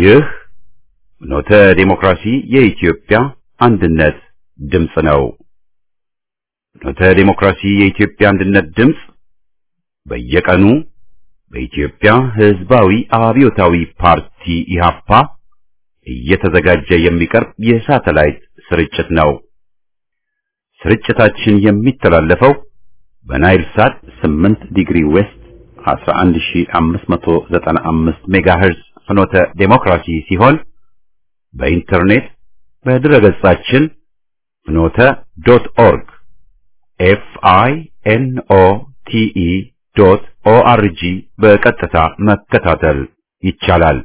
ይህ ኖተ ዴሞክራሲ የኢትዮጵያ አንድነት ድምፅ ነው። ኖተ ዴሞክራሲ የኢትዮጵያ አንድነት ድምፅ በየቀኑ በኢትዮጵያ ሕዝባዊ አብዮታዊ ፓርቲ ኢህአፓ እየተዘጋጀ የሚቀርብ የሳተላይት ስርጭት ነው። ስርጭታችን የሚተላለፈው በናይል ሳት 8 ዲግሪ ዌስት 11595 ሜጋሄርዝ ፍኖተ ዴሞክራሲ ሲሆን በኢንተርኔት በድረገጻችን ፍኖተ ዶት ኦርግ ኤፍ አይ ኤን ኦ ቲ ኢ ዶት ኦ አር ጂ በቀጥታ መከታተል ይቻላል።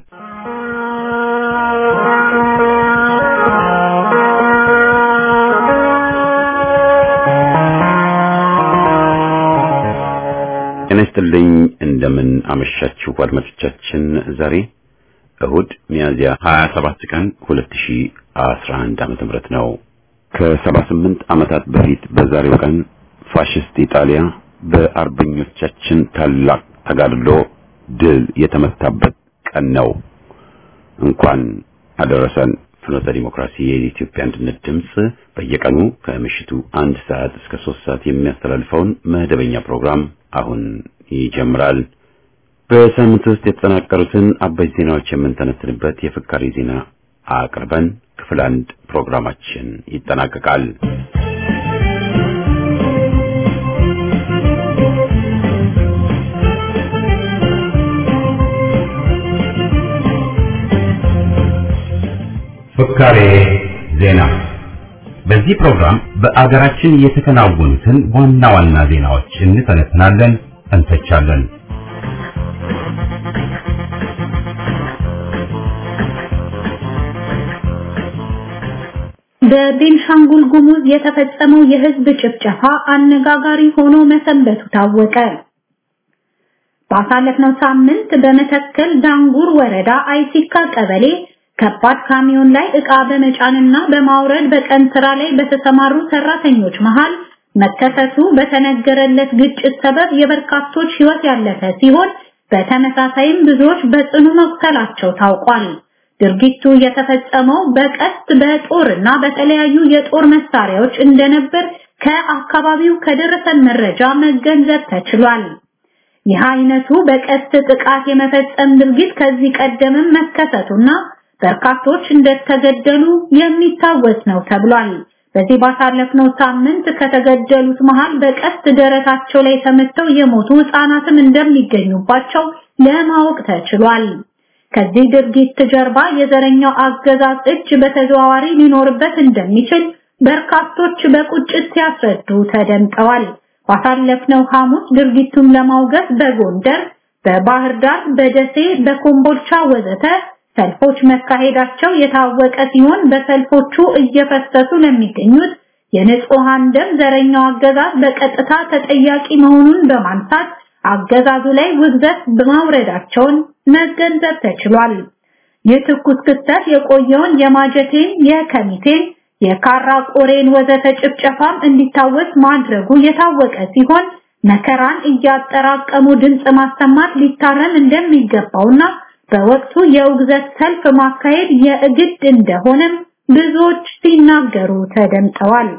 ጤና ይስጥልኝ። እንደምን አመሻችሁ አድማጮቻችን። ዛሬ እሁድ ሚያዝያ 27 ቀን 2011 ዓመተ ምህረት ነው። ከ78 ዓመታት በፊት በዛሬው ቀን ፋሽስት ኢጣሊያ በአርበኞቻችን ታላቅ ተጋድሎ ድል የተመታበት ቀን ነው። እንኳን አደረሰን። ፍኖተ ዲሞክራሲ የኢትዮጵያ አንድነት ድምፅ በየቀኑ ከምሽቱ አንድ ሰዓት እስከ ሶስት ሰዓት የሚያስተላልፈውን መደበኛ ፕሮግራም አሁን ይጀምራል። በሳምንት ውስጥ የተጠናቀሩትን አበይት ዜናዎች የምንተነትንበት የፍካሪ ዜና አቅርበን ክፍል አንድ ፕሮግራማችን ይጠናቀቃል። ፍካሬ ዜና በዚህ ፕሮግራም በአገራችን የተከናወኑትን ዋና ዋና ዜናዎች እንተነትናለን፣ እንተቻለን። በቤንሻንጉል ጉሙዝ የተፈጸመው የህዝብ ጭፍጨፋ አነጋጋሪ ሆኖ መሰንበቱ ታወቀ። ባሳለፍነው ሳምንት በመተከል ዳንጉር ወረዳ አይሲካ ቀበሌ ከባድ ካሚዮን ላይ ዕቃ በመጫንና በማውረድ በቀን ስራ ላይ በተሰማሩ ሰራተኞች መሃል መከሰቱ በተነገረለት ግጭት ሰበብ የበርካቶች ህይወት ያለፈ ሲሆን በተመሳሳይም ብዙዎች በጽኑ መቁሰላቸው ታውቋል። ድርጊቱ የተፈጸመው በቀስት በጦርና በተለያዩ የጦር መሳሪያዎች እንደነበር ከአካባቢው ከደረሰን መረጃ መገንዘብ ተችሏል። ይህ አይነቱ በቀስት ጥቃት የመፈጸም ድርጊት ከዚህ ቀደምም መከሰቱና በርካቶች እንደተገደሉ የሚታወስ ነው ተብሏል። በዚህ ባሳለፍነው ሳምንት ከተገደሉት መሃል በቀስት ደረታቸው ላይ ተመተው የሞቱ ህፃናትም እንደሚገኙባቸው ለማወቅ ተችሏል። ከዚህ ድርጊት ጀርባ የዘረኛው አገዛዝ እጅ በተዘዋዋሪ ሊኖርበት እንደሚችል በርካቶች በቁጭት ሲያስረዱ ተደምጠዋል። ባሳለፍነው ሐሙስ ድርጊቱን ለማውገዝ በጎንደር፣ በባህር ዳር፣ በደሴ፣ በኮምቦልቻ ወዘተ ሰልፎች መካሄዳቸው የታወቀ ሲሆን በሰልፎቹ እየፈሰሱ ለሚገኙት የንጹሃን ደም ዘረኛው አገዛዝ በቀጥታ ተጠያቂ መሆኑን በማንሳት አገዛዙ ላይ ውግዘት በማውረዳቸውን መገንዘብ ተችሏል። ይህ ትኩስ ክስተት የቆየውን የማጀቴን፣ የከሚቴን፣ የካራ ቆሬን ወዘተ ጭፍጨፋም እንዲታወስ ማድረጉ የታወቀ ሲሆን መከራን እያጠራቀሙ ድምፅ ማሰማት ሊታረም እንደሚገባውና በወቅቱ የውግዘት ሰልፍ ማካሄድ የእግድ እንደሆነም ብዙዎች ሲናገሩ ተደምጠዋል።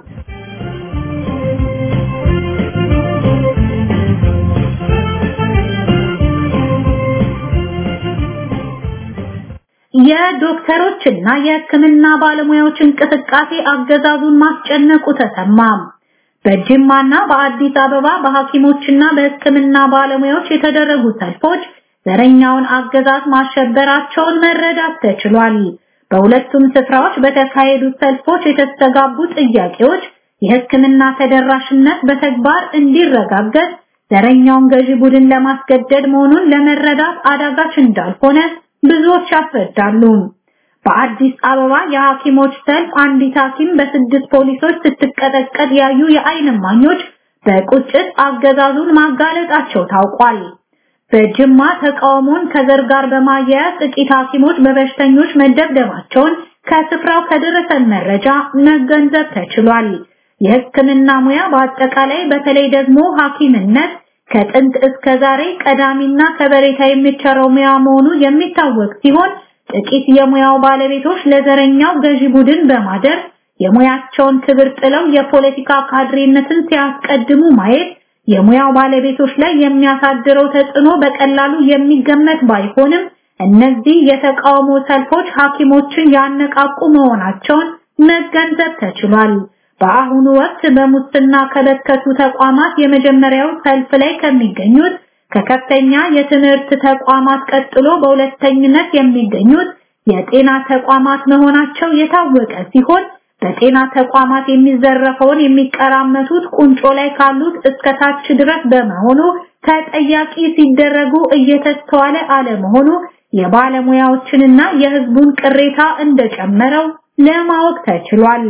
የዶክተሮችና የሕክምና ባለሙያዎች እንቅስቃሴ አገዛዙን ማስጨነቁ ተሰማ። በጅማና በአዲስ አበባ በሐኪሞችና በሕክምና ባለሙያዎች የተደረጉ ሰልፎች ዘረኛውን አገዛዝ ማሸበራቸውን መረዳት ተችሏል። በሁለቱም ስፍራዎች በተካሄዱት ሰልፎች የተስተጋቡ ጥያቄዎች የሕክምና ተደራሽነት በተግባር እንዲረጋገጥ ዘረኛውን ገዢ ቡድን ለማስገደድ መሆኑን ለመረዳት አዳጋች እንዳልሆነ ብዙዎች ያስረዳሉ። በአዲስ አበባ የሐኪሞች ሰልፍ አንዲት ሐኪም በስድስት ፖሊሶች ስትቀጠቀጥ ያዩ የዓይን እማኞች በቁጭት አገዛዙን ማጋለጣቸው ታውቋል። በጅማ ተቃውሞን ከዘር ጋር በማያያዝ ጥቂት ሐኪሞች በበሽተኞች መደብደባቸውን ከስፍራው ከደረሰን መረጃ መገንዘብ ተችሏል። የሕክምና ሙያ በአጠቃላይ በተለይ ደግሞ ሐኪምነት ከጥንት እስከ ዛሬ ቀዳሚና ከበሬታ የሚቸረው ሙያ መሆኑ የሚታወቅ ሲሆን ጥቂት የሙያው ባለቤቶች ለዘረኛው ገዢ ቡድን በማደር የሙያቸውን ክብር ጥለው የፖለቲካ ካድሬነትን ሲያስቀድሙ ማየት የሙያው ባለቤቶች ላይ የሚያሳድረው ተጽዕኖ በቀላሉ የሚገመት ባይሆንም እነዚህ የተቃውሞ ሰልፎች ሐኪሞችን ያነቃቁ መሆናቸውን መገንዘብ ተችሏል። በአሁኑ ወቅት በሙስና ከበከቱ ተቋማት የመጀመሪያው ሰልፍ ላይ ከሚገኙት ከከፍተኛ የትምህርት ተቋማት ቀጥሎ በሁለተኝነት የሚገኙት የጤና ተቋማት መሆናቸው የታወቀ ሲሆን በጤና ተቋማት የሚዘረፈውን የሚቀራመቱት ቁንጮ ላይ ካሉት እስከ ታች ድረስ በመሆኑ ተጠያቂ ሲደረጉ እየተስተዋለ አለመሆኑ የባለሙያዎችንና የሕዝቡን ቅሬታ እንደጨመረው ለማወቅ ተችሏል።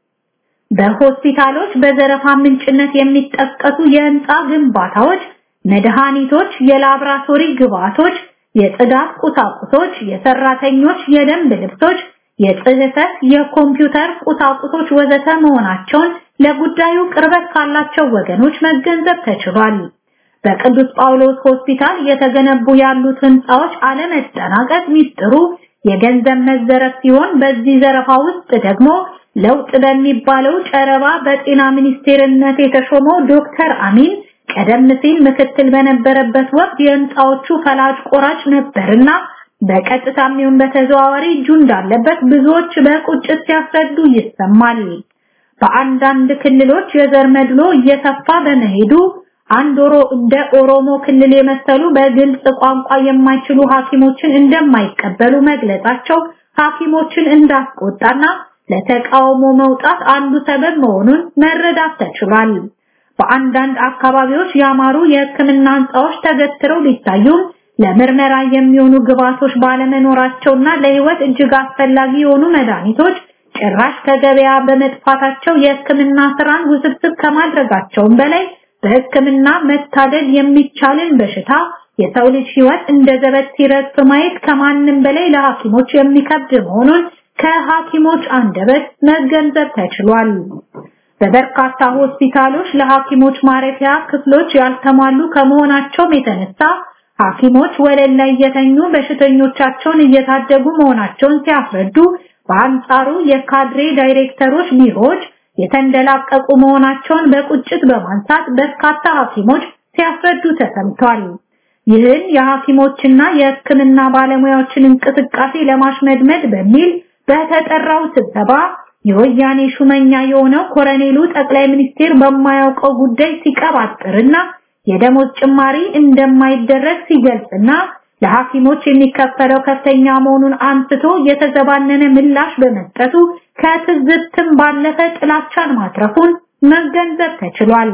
በሆስፒታሎች በዘረፋ ምንጭነት የሚጠቀሱ የህንፃ ግንባታዎች፣ መድኃኒቶች፣ የላብራቶሪ ግብዓቶች፣ የጽዳት ቁሳቁሶች፣ የሰራተኞች የደንብ ልብሶች፣ የጽህፈት፣ የኮምፒውተር ቁሳቁሶች ወዘተ መሆናቸውን ለጉዳዩ ቅርበት ካላቸው ወገኖች መገንዘብ ተችሏል። በቅዱስ ጳውሎስ ሆስፒታል እየተገነቡ ያሉት ህንፃዎች አለመጠናቀቅ ሚስጥሩ የገንዘብ መዘረፍ ሲሆን በዚህ ዘረፋ ውስጥ ደግሞ ለውጥ በሚባለው ጨረባ በጤና ሚኒስቴርነት የተሾመው ዶክተር አሚን ቀደም ሲል ምክትል በነበረበት ወቅት የህንፃዎቹ ፈላጭ ቆራጭ ነበርና በቀጥታም ይሁን በተዘዋዋሪ እጁ እንዳለበት ብዙዎች በቁጭት ሲያስረዱ ይሰማል። በአንዳንድ ክልሎች የዘር መድሎ እየሰፋ በመሄዱ አንድ ኦሮ እንደ ኦሮሞ ክልል የመሰሉ በግልጽ ቋንቋ የማይችሉ ሐኪሞችን እንደማይቀበሉ መግለጻቸው ሐኪሞችን እንዳስቆጣና ለተቃውሞ መውጣት አንዱ ሰበብ መሆኑን መረዳት ተችሏል። በአንዳንድ አካባቢዎች ያማሩ የሕክምና ህንፃዎች ተገትረው ቢታዩም ለምርመራ የሚሆኑ ግብዓቶች ባለመኖራቸውና ለህይወት እጅግ አስፈላጊ የሆኑ መድኃኒቶች ጭራሽ ከገበያ በመጥፋታቸው የሕክምና ስራን ውስብስብ ከማድረጋቸውም በላይ በሕክምና መታደል የሚቻልን በሽታ የሰው ልጅ ህይወት እንደ ዘበት ሲረግፍ ማየት ከማንም በላይ ለሐኪሞች የሚከብድ መሆኑን ከሐኪሞች አንደበት መገንዘብ ተችሏል። በበርካታ ሆስፒታሎች ለሐኪሞች ማረፊያ ክፍሎች ያልተሟሉ ከመሆናቸውም የተነሳ ሐኪሞች ወለል ላይ እየተኙ በሽተኞቻቸውን እየታደጉ መሆናቸውን ሲያስረዱ፣ በአንጻሩ የካድሬ ዳይሬክተሮች ቢሮዎች የተንደላቀቁ መሆናቸውን በቁጭት በማንሳት በርካታ ሐኪሞች ሲያስረዱ ተሰምቷል። ይህን የሐኪሞችና የሕክምና ባለሙያዎችን እንቅስቃሴ ለማሽመድመድ በሚል በተጠራው ስብሰባ የወያኔ ሹመኛ የሆነው ኮረኔሉ ጠቅላይ ሚኒስቴር በማያውቀው ጉዳይ ሲቀባጥርና የደሞዝ ጭማሪ እንደማይደረግ ሲገልጽና ለሐኪሞች የሚከፈለው ከፍተኛ መሆኑን አንስቶ የተዘባነነ ምላሽ በመስጠቱ ከትዝብትም ባለፈ ጥላቻን ማትረፉን መገንዘብ ተችሏል።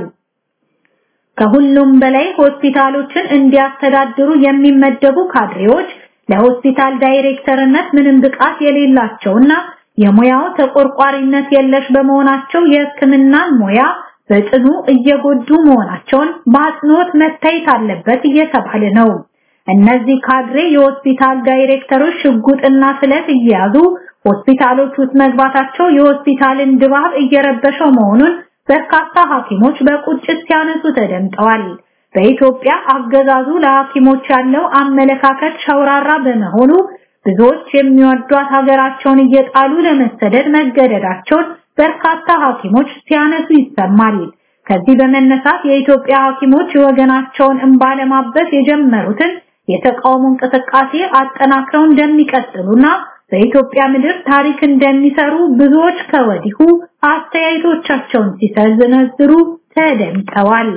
ከሁሉም በላይ ሆስፒታሎችን እንዲያስተዳድሩ የሚመደቡ ካድሬዎች ለሆስፒታል ዳይሬክተርነት ምንም ብቃት የሌላቸውና የሙያው ተቆርቋሪነት የለሽ በመሆናቸው የሕክምናን ሙያ በጽኑ እየጎዱ መሆናቸውን በአጽንኦት መታየት አለበት እየተባለ ነው። እነዚህ ካድሬ የሆስፒታል ዳይሬክተሮች ሽጉጥና ስለት እየያዙ ሆስፒታሎች ውስጥ መግባታቸው የሆስፒታልን ድባብ እየረበሸው መሆኑን በርካታ ሐኪሞች በቁጭት ሲያነሱ ተደምጠዋል። በኢትዮጵያ አገዛዙ ለሐኪሞች ያለው አመለካከት ሸውራራ በመሆኑ ብዙዎች የሚወዷት ሀገራቸውን እየጣሉ ለመሰደድ መገደዳቸውን በርካታ ሐኪሞች ሲያነሱ ይሰማል። ከዚህ በመነሳት የኢትዮጵያ ሐኪሞች ወገናቸውን እንባ ለማበስ የጀመሩትን የተቃውሞ እንቅስቃሴ አጠናክረው እንደሚቀጥሉና በኢትዮጵያ ምድር ታሪክ እንደሚሰሩ ብዙዎች ከወዲሁ አስተያየቶቻቸውን ሲሰነዝሩ ተደምጠዋል።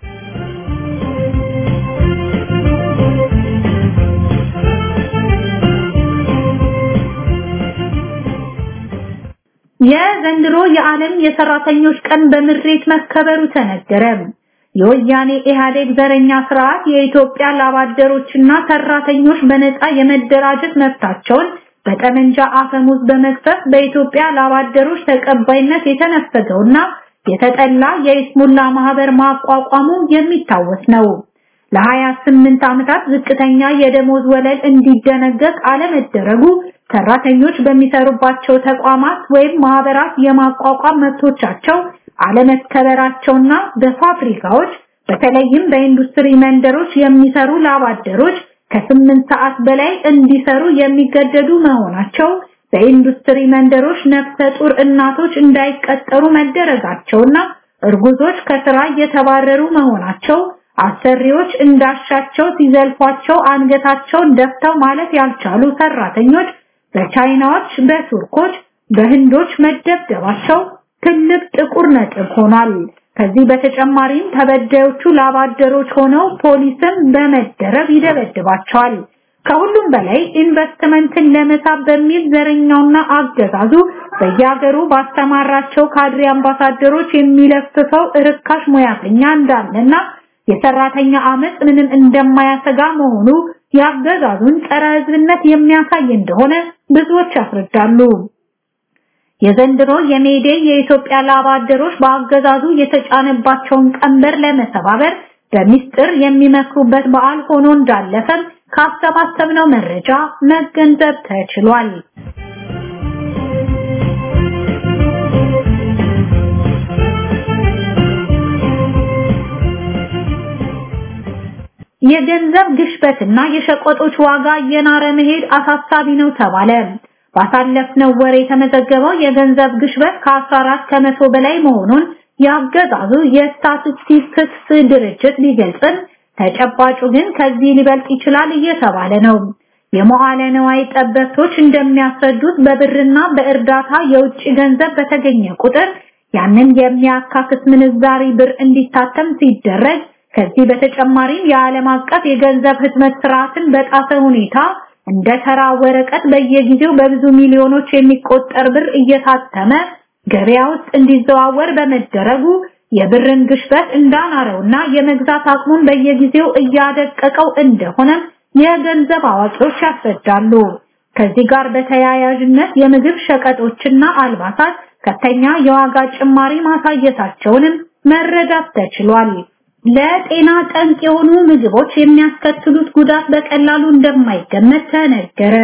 የዘንድሮ የዓለም የሰራተኞች ቀን በምሬት መከበሩ ተነገረ። የወያኔ ኢህአዴግ ዘረኛ ስርዓት የኢትዮጵያ ላባደሮችና ሰራተኞች በነፃ የመደራጀት መብታቸውን በጠመንጃ አፈሙዝ በመክፈፍ በኢትዮጵያ ላባደሮች ተቀባይነት የተነፈገውና የተጠላ የኢስሙላ ማህበር ማቋቋሙ የሚታወስ ነው። ለ28 ዓመታት ዝቅተኛ የደሞዝ ወለል እንዲደነገግ አለመደረጉ ሰራተኞች በሚሰሩባቸው ተቋማት ወይም ማህበራት የማቋቋም መብቶቻቸው አለመከበራቸውና በፋብሪካዎች በተለይም በኢንዱስትሪ መንደሮች የሚሰሩ ላባደሮች ከስምንት ሰዓት በላይ እንዲሰሩ የሚገደዱ መሆናቸው በኢንዱስትሪ መንደሮች ነፍሰ ጡር እናቶች እንዳይቀጠሩ መደረጋቸውና እርጉዞች ከስራ እየተባረሩ መሆናቸው አሰሪዎች እንዳሻቸው ሲዘልፏቸው አንገታቸውን ደፍተው ማለት ያልቻሉ ሰራተኞች በቻይናዎች፣ በቱርኮች፣ በህንዶች መደብደባቸው ትልቅ ጥቁር ነጥብ ሆኗል። ከዚህ በተጨማሪም ተበዳዮቹ ላባደሮች ሆነው ፖሊስም በመደረብ ይደበድባቸዋል። ከሁሉም በላይ ኢንቨስትመንትን ለመሳብ በሚል ዘረኛውና አገዛዙ በየሀገሩ ባስተማራቸው ካድሬ አምባሳደሮች የሚለፍፈው ርካሽ ሙያተኛ እንዳለና የሰራተኛ አመጽ ምንም እንደማያሰጋ መሆኑ ያገዛዙን ጸረ ህዝብነት የሚያሳይ እንደሆነ ብዙዎች ያስረዳሉ። የዘንድሮ የሜዴ የኢትዮጵያ ላብ አደሮች በአገዛዙ የተጫነባቸውን ቀንበር ለመሰባበር በሚስጥር የሚመክሩበት በዓል ሆኖ እንዳለፈም ካሰባሰብነው መረጃ መገንዘብ ተችሏል። የገንዘብ ግሽበትና የሸቀጦች ዋጋ እየናረ መሄድ አሳሳቢ ነው ተባለ። ባሳለፍነው ወር የተመዘገበው የገንዘብ ግሽበት ከ14 ከመቶ በላይ መሆኑን ያገዛዙ የስታቲስቲክስ ድርጅት ቢገልጽም ተጨባጩ ግን ከዚህ ሊበልጥ ይችላል እየተባለ ነው። የመዋለ ነዋይ ጠበብቶች እንደሚያስረዱት በብርና በእርዳታ የውጭ ገንዘብ በተገኘ ቁጥር ያንን የሚያካክስ ምንዛሪ ብር እንዲታተም ሲደረግ ከዚህ በተጨማሪም የዓለም አቀፍ የገንዘብ ህትመት ስርዓትን በጣሰ ሁኔታ እንደ ተራ ወረቀት በየጊዜው በብዙ ሚሊዮኖች የሚቆጠር ብር እየታተመ ገበያ ውስጥ እንዲዘዋወር በመደረጉ የብርን ግሽበት እንዳናረውና የመግዛት አቅሙን በየጊዜው እያደቀቀው እንደሆነ የገንዘብ አዋቂዎች ያስረዳሉ። ከዚህ ጋር በተያያዥነት የምግብ ሸቀጦችና አልባሳት ከፍተኛ የዋጋ ጭማሪ ማሳየታቸውንም መረዳት ተችሏል። ለጤና ጠንቅ የሆኑ ምግቦች የሚያስከትሉት ጉዳት በቀላሉ እንደማይገመት ተነገረ።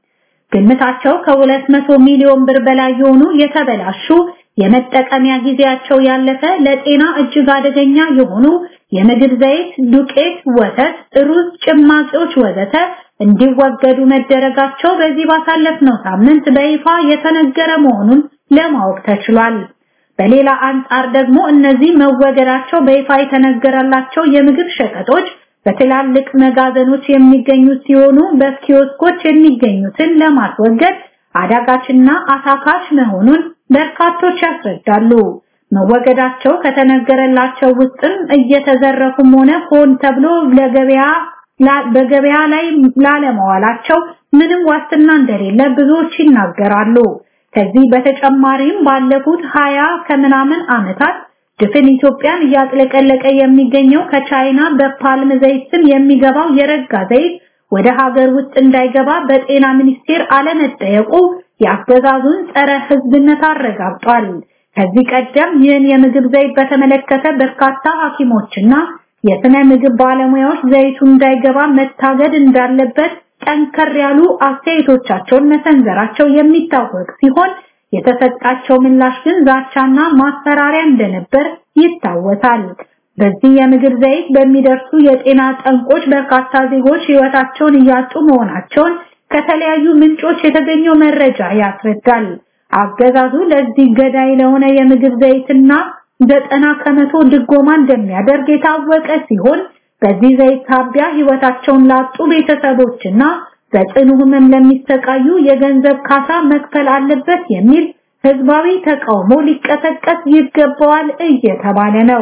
ግምታቸው ከ200 ሚሊዮን ብር በላይ የሆኑ የተበላሹ የመጠቀሚያ ጊዜያቸው ያለፈ ለጤና እጅግ አደገኛ የሆኑ የምግብ ዘይት፣ ዱቄት፣ ወተት፣ ሩዝ፣ ጭማቂዎች ወዘተ እንዲወገዱ መደረጋቸው በዚህ ባሳለፍነው ሳምንት በይፋ የተነገረ መሆኑን ለማወቅ ተችሏል። በሌላ አንጻር ደግሞ እነዚህ መወገዳቸው በይፋ የተነገረላቸው የምግብ ሸቀጦች በትላልቅ መጋዘኖች የሚገኙ ሲሆኑ በኪዮስኮች የሚገኙትን ለማስወገድ አዳጋችና አታካች መሆኑን በርካቶች ያስረዳሉ። መወገዳቸው ከተነገረላቸው ውስጥም እየተዘረፉም ሆነ ሆን ተብሎ ለገበያ በገበያ ላይ ላለመዋላቸው ምንም ዋስትና እንደሌለ ብዙዎች ይናገራሉ። ከዚህ በተጨማሪም ባለፉት ሀያ ከምናምን ዓመታት ድፍን ኢትዮጵያን እያጥለቀለቀ የሚገኘው ከቻይና በፓልም ዘይት ስም የሚገባው የረጋ ዘይት ወደ ሀገር ውስጥ እንዳይገባ በጤና ሚኒስቴር አለመጠየቁ የአገዛዙን ጸረ ሕዝብነት አረጋግጧል። ከዚህ ቀደም ይህን የምግብ ዘይት በተመለከተ በርካታ ሐኪሞችና የስነ ምግብ ባለሙያዎች ዘይቱ እንዳይገባ መታገድ እንዳለበት ጠንከር ያሉ አስተያየቶቻቸውን መሰንዘራቸው የሚታወቅ ሲሆን የተሰጣቸው ምላሽ ግን ዛቻና ማስፈራሪያ እንደነበር ይታወሳል። በዚህ የምግብ ዘይት በሚደርሱ የጤና ጠንቆች በርካታ ዜጎች ህይወታቸውን እያጡ መሆናቸውን ከተለያዩ ምንጮች የተገኘው መረጃ ያስረዳል። አገዛዙ ለዚህ ገዳይ ለሆነ የምግብ ዘይትና ዘጠና ከመቶ ድጎማ እንደሚያደርግ የታወቀ ሲሆን በዚህ ዘይት ሳቢያ ህይወታቸውን ላጡ ቤተሰቦችና በጽኑ ህመም ለሚሰቃዩ የገንዘብ ካሳ መክፈል አለበት የሚል ህዝባዊ ተቃውሞ ሊቀሰቀስ ይገባዋል እየተባለ ነው።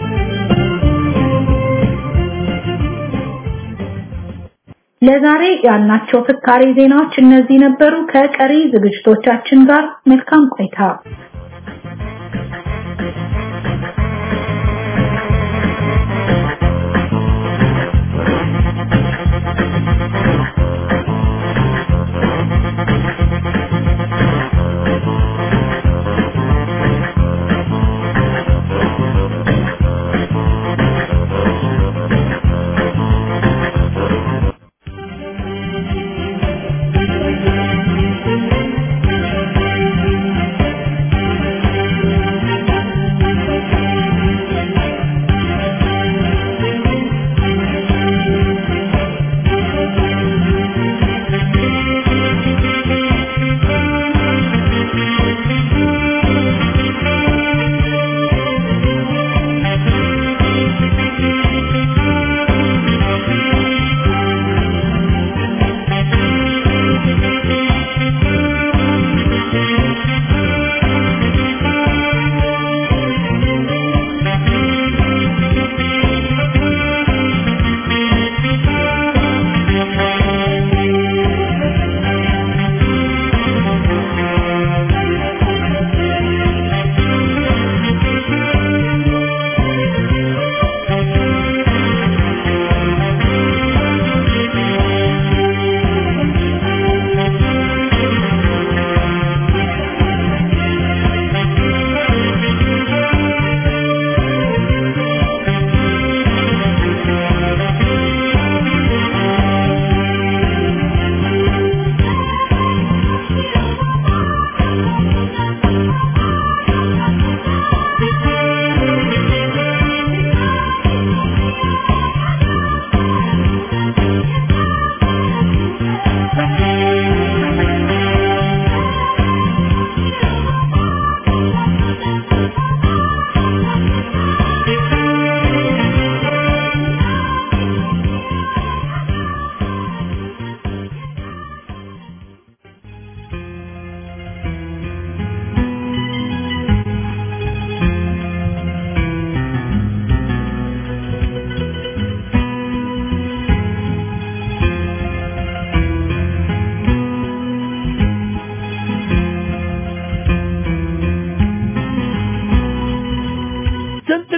ለዛሬ ያልናቸው ፍካሬ ዜናዎች እነዚህ ነበሩ። ከቀሪ ዝግጅቶቻችን ጋር መልካም ቆይታ።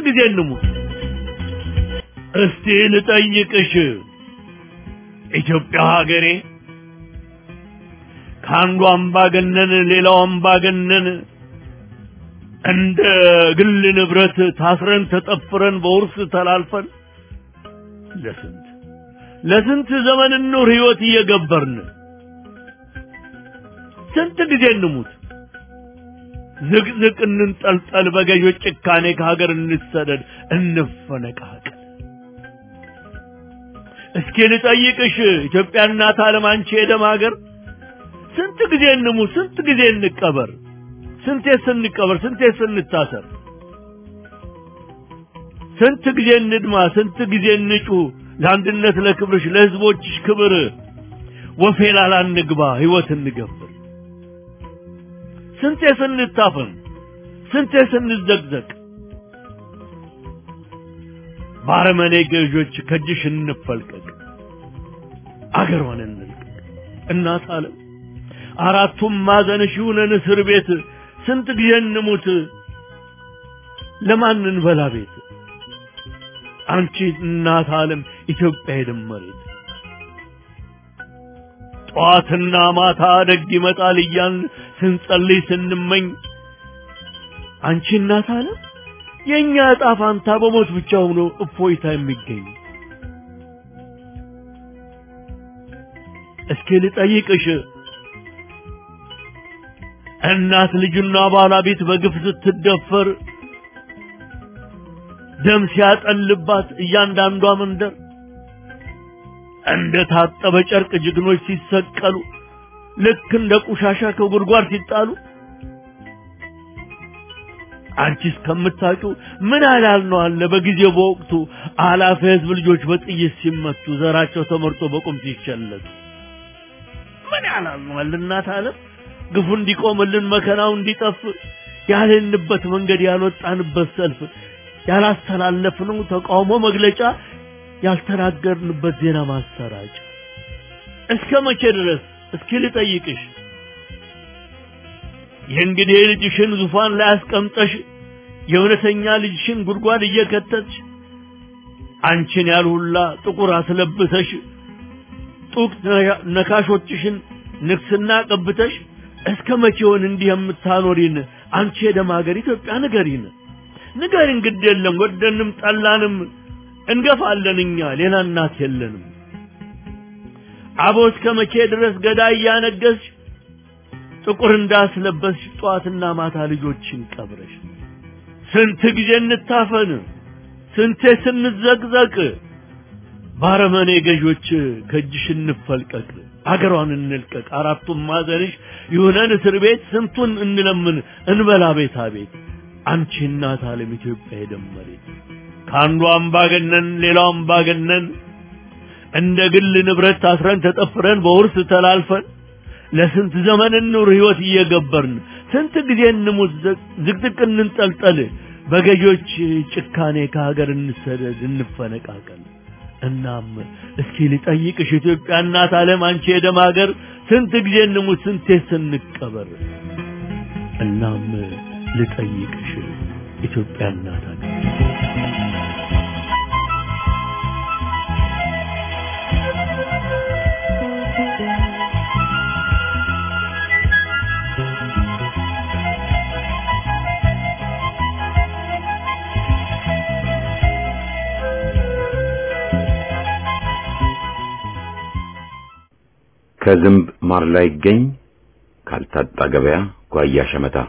ጊዜ እንሙት? እስቲ ልጠይቅሽ ኢትዮጵያ ሀገሬ ከአንዱ አምባገነን ሌላው አምባገነን እንደ ግል ንብረት ታስረን ተጠፍረን በውርስ ተላልፈን ለስንት ለስንት ዘመን ኑር ህይወት እየገበርን ስንት ጊዜ እንሙት ዝቅዝቅ እንንጠልጠል በገዦች ጭካኔ ከሀገር እንሰደድ እንፈነቃቀል እስኪ ልጠይቅሽ ኢትዮጵያ እናት ዓለም አንቺ የደም ሀገር ስንት ጊዜ እንሙት ስንት ጊዜ እንቀበር ስንቴ ስንቀበር ስንቴ ስንታሰር ስንት ጊዜ እንድማ ስንት ጊዜ እንጩ ለአንድነት ለክብርሽ ለህዝቦችሽ ክብር ወፌላላ እንግባ ህይወት እንገብር ስንቴ ስንታፈን ስንቴ ስንዘግዘቅ ባረመኔ ገዦች ከእጅሽ እንፈልቀቅ አገሯን እንልቀቅ እናት ዓለም አራቱም ማዕዘንሽ ይሁነን እስር ቤት ስንት ጊዜ እንሙት ለማን እንበላ ቤት አንቺ እናት ዓለም ኢትዮጵያ የደም መሬት ጠዋትና ማታ ደግ ይመጣል እያን ስንጸልይ ስንመኝ አንቺ እናት ዓለም የእኛ ዕጣ ፋንታ በሞት ብቻ ሆኖ እፎይታ የሚገኝ እስኪ ልጠይቅሽ እናት ልጁና ባለቤት በግፍ ስትደፈር ደም ሲያጠልባት እያንዳንዷ መንደር እንደ ታጠበ ጨርቅ ጀግኖች ሲሰቀሉ ልክ እንደ ቆሻሻ ከጉድጓድ ሲጣሉ አንቺ እስከምታውቂው ምን ያህል ነው አለ በጊዜው በወቅቱ አላፊ ህዝብ ልጆች በጥይት ሲመቱ ዘራቸው ተመርጦ በቁም ሲሸለቱ ምን ያህል ነው አለ እናት ዓለም ግፉ እንዲቆምልን መከራው እንዲጠፍ ያልንበት መንገድ ያልወጣንበት ሰልፍ ያላስተላለፍነው ተቃውሞ መግለጫ ያልተናገርንበት ዜና ማሰራጫ እስከ መቼ ድረስ እስኪ ልጠይቅሽ የእንግዲህ ልጅሽን ዙፋን ላይ አስቀምጠሽ የእውነተኛ ልጅሽን ጉድጓድ እየከተትሽ አንቺን ያልሁላ ጥቁር አስለብሰሽ ጡቅ ነካሾችሽን ንግስና ቀብተሽ እስከ መቼውን እንዲህ የምታኖሪን አንቺ የደም ሀገር ኢትዮጵያ ንገሪን ንገሪን ግድ የለም ወደንም ጠላንም እንገፋለን እኛ ሌላ እናት የለንም አቦ እስከ መቼ ድረስ ገዳይ እያነገስሽ ጥቁር እንዳስለበስሽ ጠዋትና ማታ ልጆችን ቀብረሽ ስንት ጊዜ እንታፈን ስንቴ ስንዘቅዘቅ ባረመኔ ገዦች ከእጅሽ እንፈልቀቅ አገሯን እንልቀቅ አራቱም ማዘንሽ ይሁነን እስር ቤት ስንቱን እንለምን እንበላ ቤታ ቤት አንቺ እናት ዓለም ኢትዮጵያ የደመሬት ከአንዱ አምባገነን ሌላው አምባገነን እንደ ግል ንብረት ታስረን ተጠፍረን በውርስ ተላልፈን ለስንት ዘመን እንኑር ህይወት እየገበርን ስንት ጊዜ እንሙት ዝቅዝቅ እንንጠልጠል በገዦች ጭካኔ ከሀገር እንሰደድ እንፈነቃቀል እናም እስኪ ልጠይቅሽ ኢትዮጵያ እናት ዓለም አንቺ የደም ሀገር ስንት ጊዜ እንሙት ስንቴ ስንቀበር እናም ልጠይቅሽ ኢትዮጵያ እናት ሀገር ከዝንብ ማር ላይ ይገኝ ካልታጣ ገበያ ጓያ ሸመታ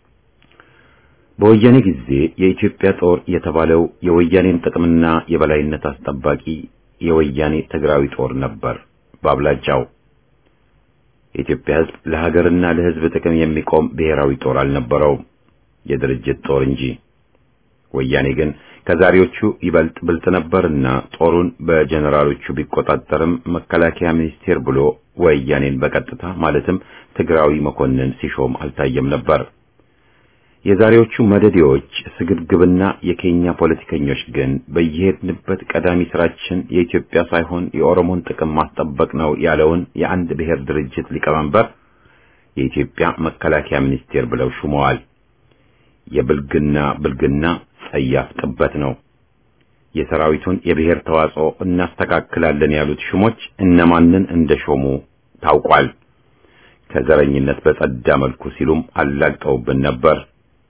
በወያኔ ጊዜ የኢትዮጵያ ጦር የተባለው የወያኔን ጥቅምና የበላይነት አስጠባቂ የወያኔ ትግራዊ ጦር ነበር በአብላጫው። የኢትዮጵያ ሕዝብ ለሀገርና ለሕዝብ ጥቅም የሚቆም ብሔራዊ ጦር አልነበረውም፣ የድርጅት ጦር እንጂ። ወያኔ ግን ከዛሬዎቹ ይበልጥ ብልጥ ነበርና ጦሩን በጀነራሎቹ ቢቆጣጠርም መከላከያ ሚኒስቴር ብሎ ወያኔን በቀጥታ ማለትም ትግራዊ መኮንን ሲሾም አልታየም ነበር። የዛሬዎቹ መደዴዎች ስግብግብና የኬኛ ፖለቲከኞች ግን በየሄድንበት ቀዳሚ ስራችን የኢትዮጵያ ሳይሆን የኦሮሞን ጥቅም ማስጠበቅ ነው ያለውን የአንድ ብሔር ድርጅት ሊቀመንበር የኢትዮጵያ መከላከያ ሚኒስቴር ብለው ሹመዋል። የብልግና ብልግና ጸያፍ ጥበት ነው። የሰራዊቱን የብሔር ተዋጽኦ እናስተካክላለን ያሉት ሹሞች እነማንን እንደሾሙ ታውቋል። ከዘረኝነት በጸዳ መልኩ ሲሉም አላግጠውብን ነበር።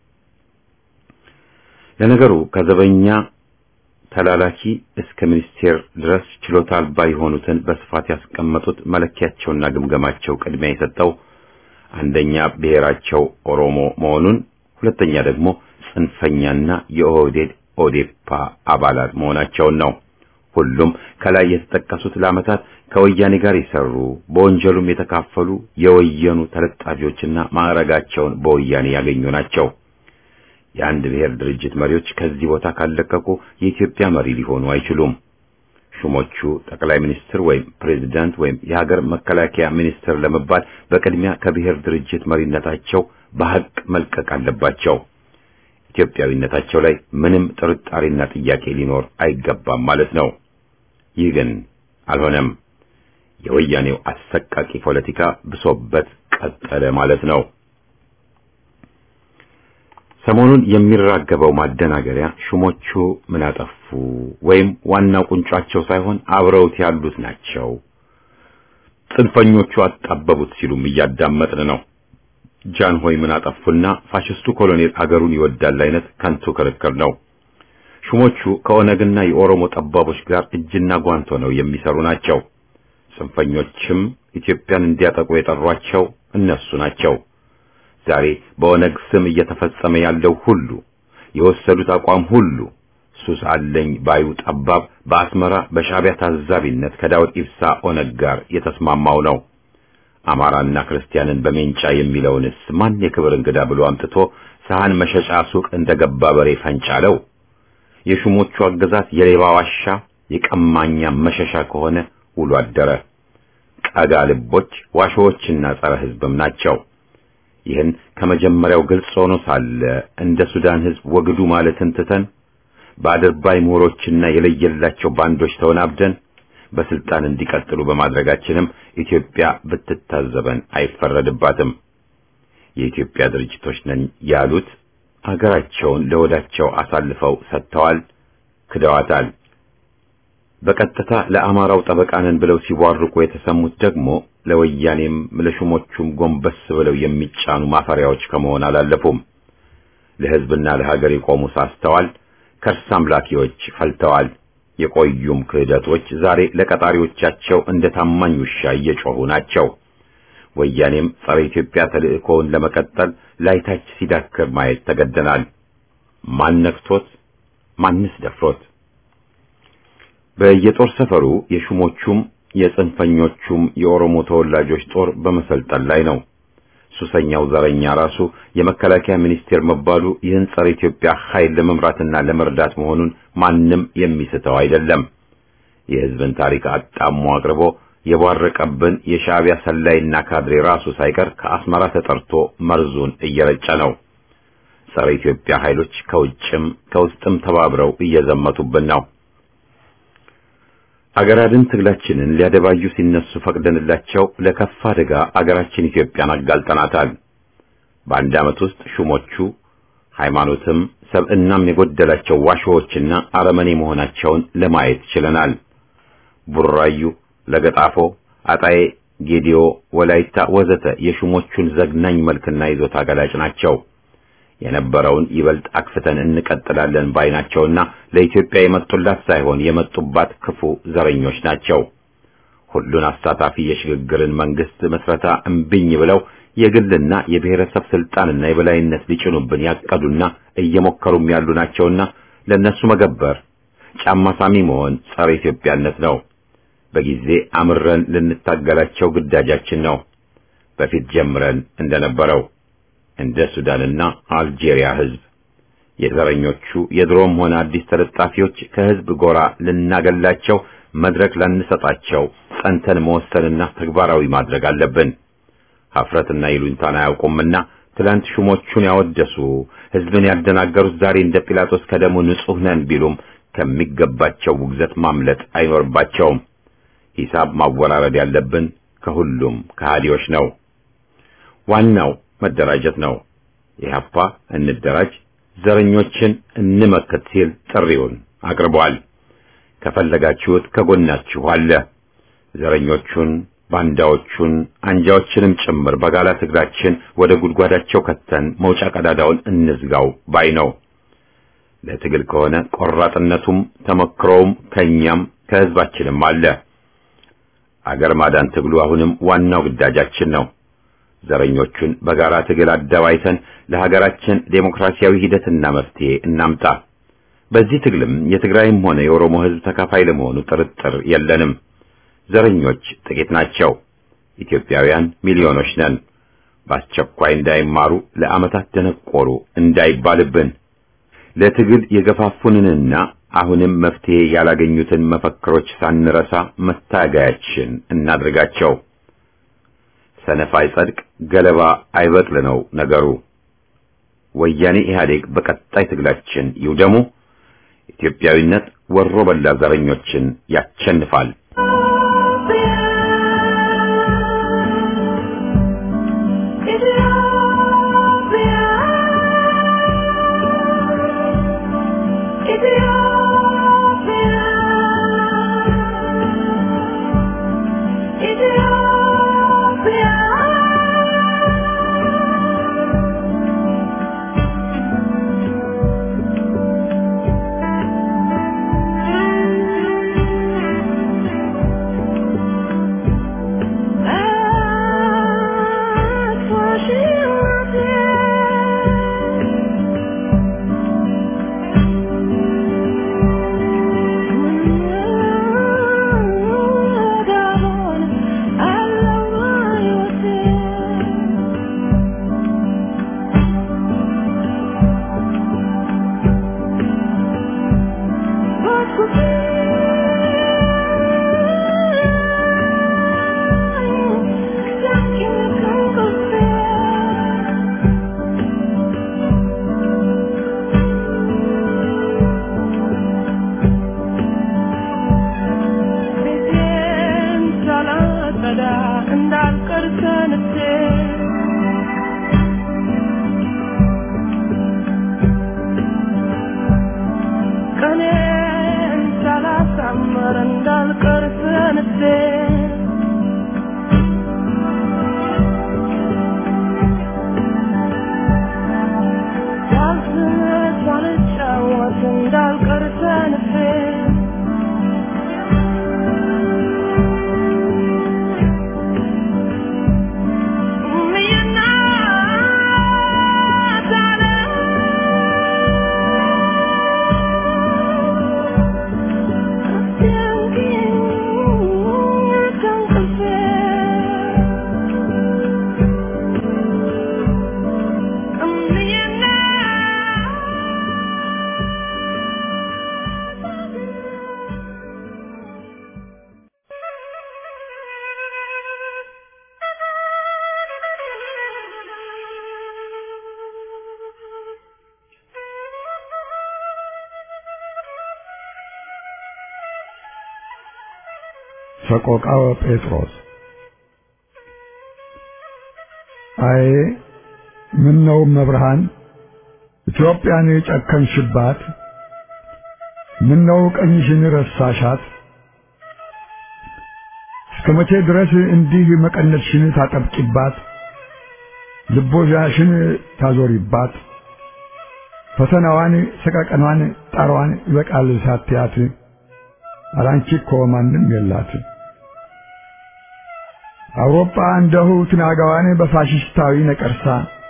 ለነገሩ ከዘበኛ ተላላኪ እስከ ሚኒስቴር ድረስ ችሎታ አልባ የሆኑትን በስፋት ያስቀመጡት መለኪያቸውና ግምገማቸው ቅድሚያ የሰጠው አንደኛ ብሔራቸው ኦሮሞ መሆኑን፣ ሁለተኛ ደግሞ ጽንፈኛና የኦህዴድ ኦዴፓ አባላት መሆናቸውን ነው። ሁሉም ከላይ የተጠቀሱት ለዓመታት ከወያኔ ጋር የሰሩ በወንጀሉም የተካፈሉ የወየኑ ተለጣፊዎችና ማዕረጋቸውን በወያኔ ያገኙ ናቸው። የአንድ ብሔር ድርጅት መሪዎች ከዚህ ቦታ ካለቀቁ የኢትዮጵያ መሪ ሊሆኑ አይችሉም። ሹሞቹ ጠቅላይ ሚኒስትር ወይም ፕሬዝዳንት ወይም የሀገር መከላከያ ሚኒስትር ለመባል በቅድሚያ ከብሔር ድርጅት መሪነታቸው በሐቅ መልቀቅ አለባቸው። ኢትዮጵያዊነታቸው ላይ ምንም ጥርጣሬና ጥያቄ ሊኖር አይገባም ማለት ነው። ይህ ግን አልሆነም። የወያኔው አሰቃቂ ፖለቲካ ብሶበት ቀጠለ ማለት ነው። ሰሞኑን የሚራገበው ማደናገሪያ ሹሞቹ ምን አጠፉ ወይም ዋናው ቁንጫቸው ሳይሆን አብረውት ያሉት ናቸው፣ ጽንፈኞቹ አጣበቡት ሲሉም እያዳመጥን ነው። ጃንሆይ ምን አጠፉና ፋሽስቱ ኮሎኔል አገሩን ይወዳል አይነት ከንቱ ክርክር ነው። ሹሞቹ ከኦነግና የኦሮሞ ጠባቦች ጋር እጅና ጓንት ሆነው የሚሰሩ ናቸው። ጽንፈኞችም ኢትዮጵያን እንዲያጠቁ የጠሯቸው እነሱ ናቸው። ዛሬ በኦነግ ስም እየተፈጸመ ያለው ሁሉ የወሰዱት አቋም ሁሉ ሱስ አለኝ ባዩ ጠባብ በአስመራ በሻዕቢያ ታዛቢነት ከዳውድ ኢብሳ ኦነግ ጋር የተስማማው ነው። አማራና ክርስቲያንን በሜንጫ የሚለውንስ ማን የክብር እንግዳ ብሎ አምጥቶ ሰሃን መሸጫ ሱቅ እንደገባ በሬ ፈንጫለው? የሹሞቹ አገዛዝ የሌባ ዋሻ የቀማኛ መሸሻ ከሆነ ውሎ አደረ። ቀጋ ልቦች ዋሾዎችና ጸረ ሕዝብም ናቸው። ይህን ከመጀመሪያው ግልጽ ሆኖ ሳለ እንደ ሱዳን ሕዝብ ወግዱ ማለትን ትተን በአድርባይ ምሁሮችና የለየላቸው ባንዶች ተወናብደን በስልጣን እንዲቀጥሉ በማድረጋችንም ኢትዮጵያ ብትታዘበን አይፈረድባትም። የኢትዮጵያ ድርጅቶች ነን ያሉት አገራቸውን ለወዳቸው አሳልፈው ሰጥተዋል፣ ክደዋታል። በቀጥታ ለአማራው ጠበቃ ነን ብለው ሲቧርቁ የተሰሙት ደግሞ ለወያኔም ለሹሞቹም ጎንበስ ብለው የሚጫኑ ማፈሪያዎች ከመሆን አላለፉም። ለሕዝብና ለሀገር የቆሙ ሳስተዋል፣ ከርስ አምላኪዎች ፈልተዋል። የቆዩም ክህደቶች ዛሬ ለቀጣሪዎቻቸው እንደ ታማኝ ውሻ እየጮሁ ናቸው። ወያኔም ጸረ ኢትዮጵያ ተልእኮውን ለመቀጠል ላይታች ሲዳክር ማየት ተገደናል። ማን ነክቶት? ማንስ ደፍሮት? በየጦር ሰፈሩ የሹሞቹም የጽንፈኞቹም የኦሮሞ ተወላጆች ጦር በመሰልጠን ላይ ነው። ሱሰኛው ዘረኛ ራሱ የመከላከያ ሚኒስቴር መባሉ ይህን ጸረ ኢትዮጵያ ኃይል ለመምራትና ለመርዳት መሆኑን ማንም የሚስተው አይደለም። የሕዝብን ታሪክ አጣሞ አቅርቦ የቧረቀብን የሻዕቢያ ሰላይና ካድሬ ራሱ ሳይቀር ከአስመራ ተጠርቶ መርዙን እየረጨ ነው። ጸረ ኢትዮጵያ ኃይሎች ከውጭም ከውስጥም ተባብረው እየዘመቱብን ነው። አገራድን ትግላችንን ሊያደባዩ ሲነሱ ፈቅደንላቸው ለከፋ አደጋ አገራችን ኢትዮጵያን አጋልጠናታል። በአንድ ዓመት ውስጥ ሹሞቹ ሃይማኖትም ሰብዕናም የጎደላቸው ዋሾዎችና አረመኔ መሆናቸውን ለማየት ችለናል። ቡራዩ፣ ለገጣፎ፣ አጣዬ፣ ጌዲዮ፣ ወላይታ ወዘተ የሹሞቹን ዘግናኝ መልክና ይዞታ ገላጭ ናቸው። የነበረውን ይበልጥ አክፍተን እንቀጥላለን ባይናቸውና ለኢትዮጵያ የመጡላት ሳይሆን የመጡባት ክፉ ዘረኞች ናቸው። ሁሉን አሳታፊ የሽግግርን መንግስት መስረታ እምቢኝ ብለው የግልና የብሔረሰብ ስልጣንና የበላይነት ሊጭኑብን ያቀዱና እየሞከሩም ያሉ ናቸውና ለነሱ መገበር ጫማ ሳሚ መሆን ጸረ ኢትዮጵያነት ነው። በጊዜ አምረን ልንታገላቸው ግዳጃችን ነው። በፊት ጀምረን እንደነበረው እንደ ሱዳንና አልጄሪያ ህዝብ የዘረኞቹ የድሮም ሆነ አዲስ ተለጣፊዎች ከህዝብ ጎራ ልናገላቸው መድረክ ላንሰጣቸው ጸንተን መወሰንና ተግባራዊ ማድረግ አለብን። ሀፍረትና ይሉኝታን አያውቁምና ትላንት ሹሞቹን ያወደሱ ህዝብን ያደናገሩት ዛሬ እንደ ጲላጦስ ከደሙ ንጹሕ ነን ቢሉም ከሚገባቸው ውግዘት ማምለጥ አይኖርባቸውም። ሂሳብ ማወራረድ ያለብን ከሁሉም ከሃዲዎች ነው። ዋናው መደራጀት ነው። ኢህአፓ እንደራጅ፣ ዘረኞችን እንመክት ሲል ጥሪውን አቅርቧል። ከፈለጋችሁት ከጎናችሁ አለ። ዘረኞቹን፣ ባንዳዎቹን፣ አንጃዎችንም ጭምር በጋላ ትግላችን ወደ ጉድጓዳቸው ከተን መውጫ ቀዳዳውን እንዝጋው ባይ ነው። ለትግል ከሆነ ቆራጥነቱም ተመክሮውም ከኛም ከህዝባችንም አለ። አገር ማዳን ትግሉ አሁንም ዋናው ግዳጃችን ነው። ዘረኞቹን በጋራ ትግል አደባይተን ለሀገራችን ዴሞክራሲያዊ ሂደትና መፍትሄ እናምጣ። በዚህ ትግልም የትግራይም ሆነ የኦሮሞ ህዝብ ተካፋይ ለመሆኑ ጥርጥር የለንም። ዘረኞች ጥቂት ናቸው። ኢትዮጵያውያን ሚሊዮኖች ነን። በአስቸኳይ እንዳይማሩ ለዓመታት ደነቆሩ እንዳይባልብን ለትግል የገፋፉንንና አሁንም መፍትሄ ያላገኙትን መፈክሮች ሳንረሳ መታገያችን እናድርጋቸው። ሰነፍ አይጸድቅ፣ ገለባ አይበቅል ነው ነገሩ። ወያኔ ኢህአዴግ በቀጣይ ትግላችን ይውደሙ። ኢትዮጵያዊነት ወሮ በላ ዘረኞችን ያቸንፋል። ሰቆቃወ ጴጥሮስ አይ ምን ነው መብርሃን ኢትዮጵያን የጨከንሽባት ምን ነው ቀኝሽን ረሳሻት እስከ መቼ ድረስ እንዲህ መቀነትሽን ታጠብቂባት ልቦሻሽን ታዞሪባት ፈተናዋን ሰቀቀኗን ጣሯን ይበቃል ሳትያት አላንቺ እኮ ማንም የላት አውሮፓ እንደሁ ትናጋዋን በፋሽስታዊ ነቀርሳ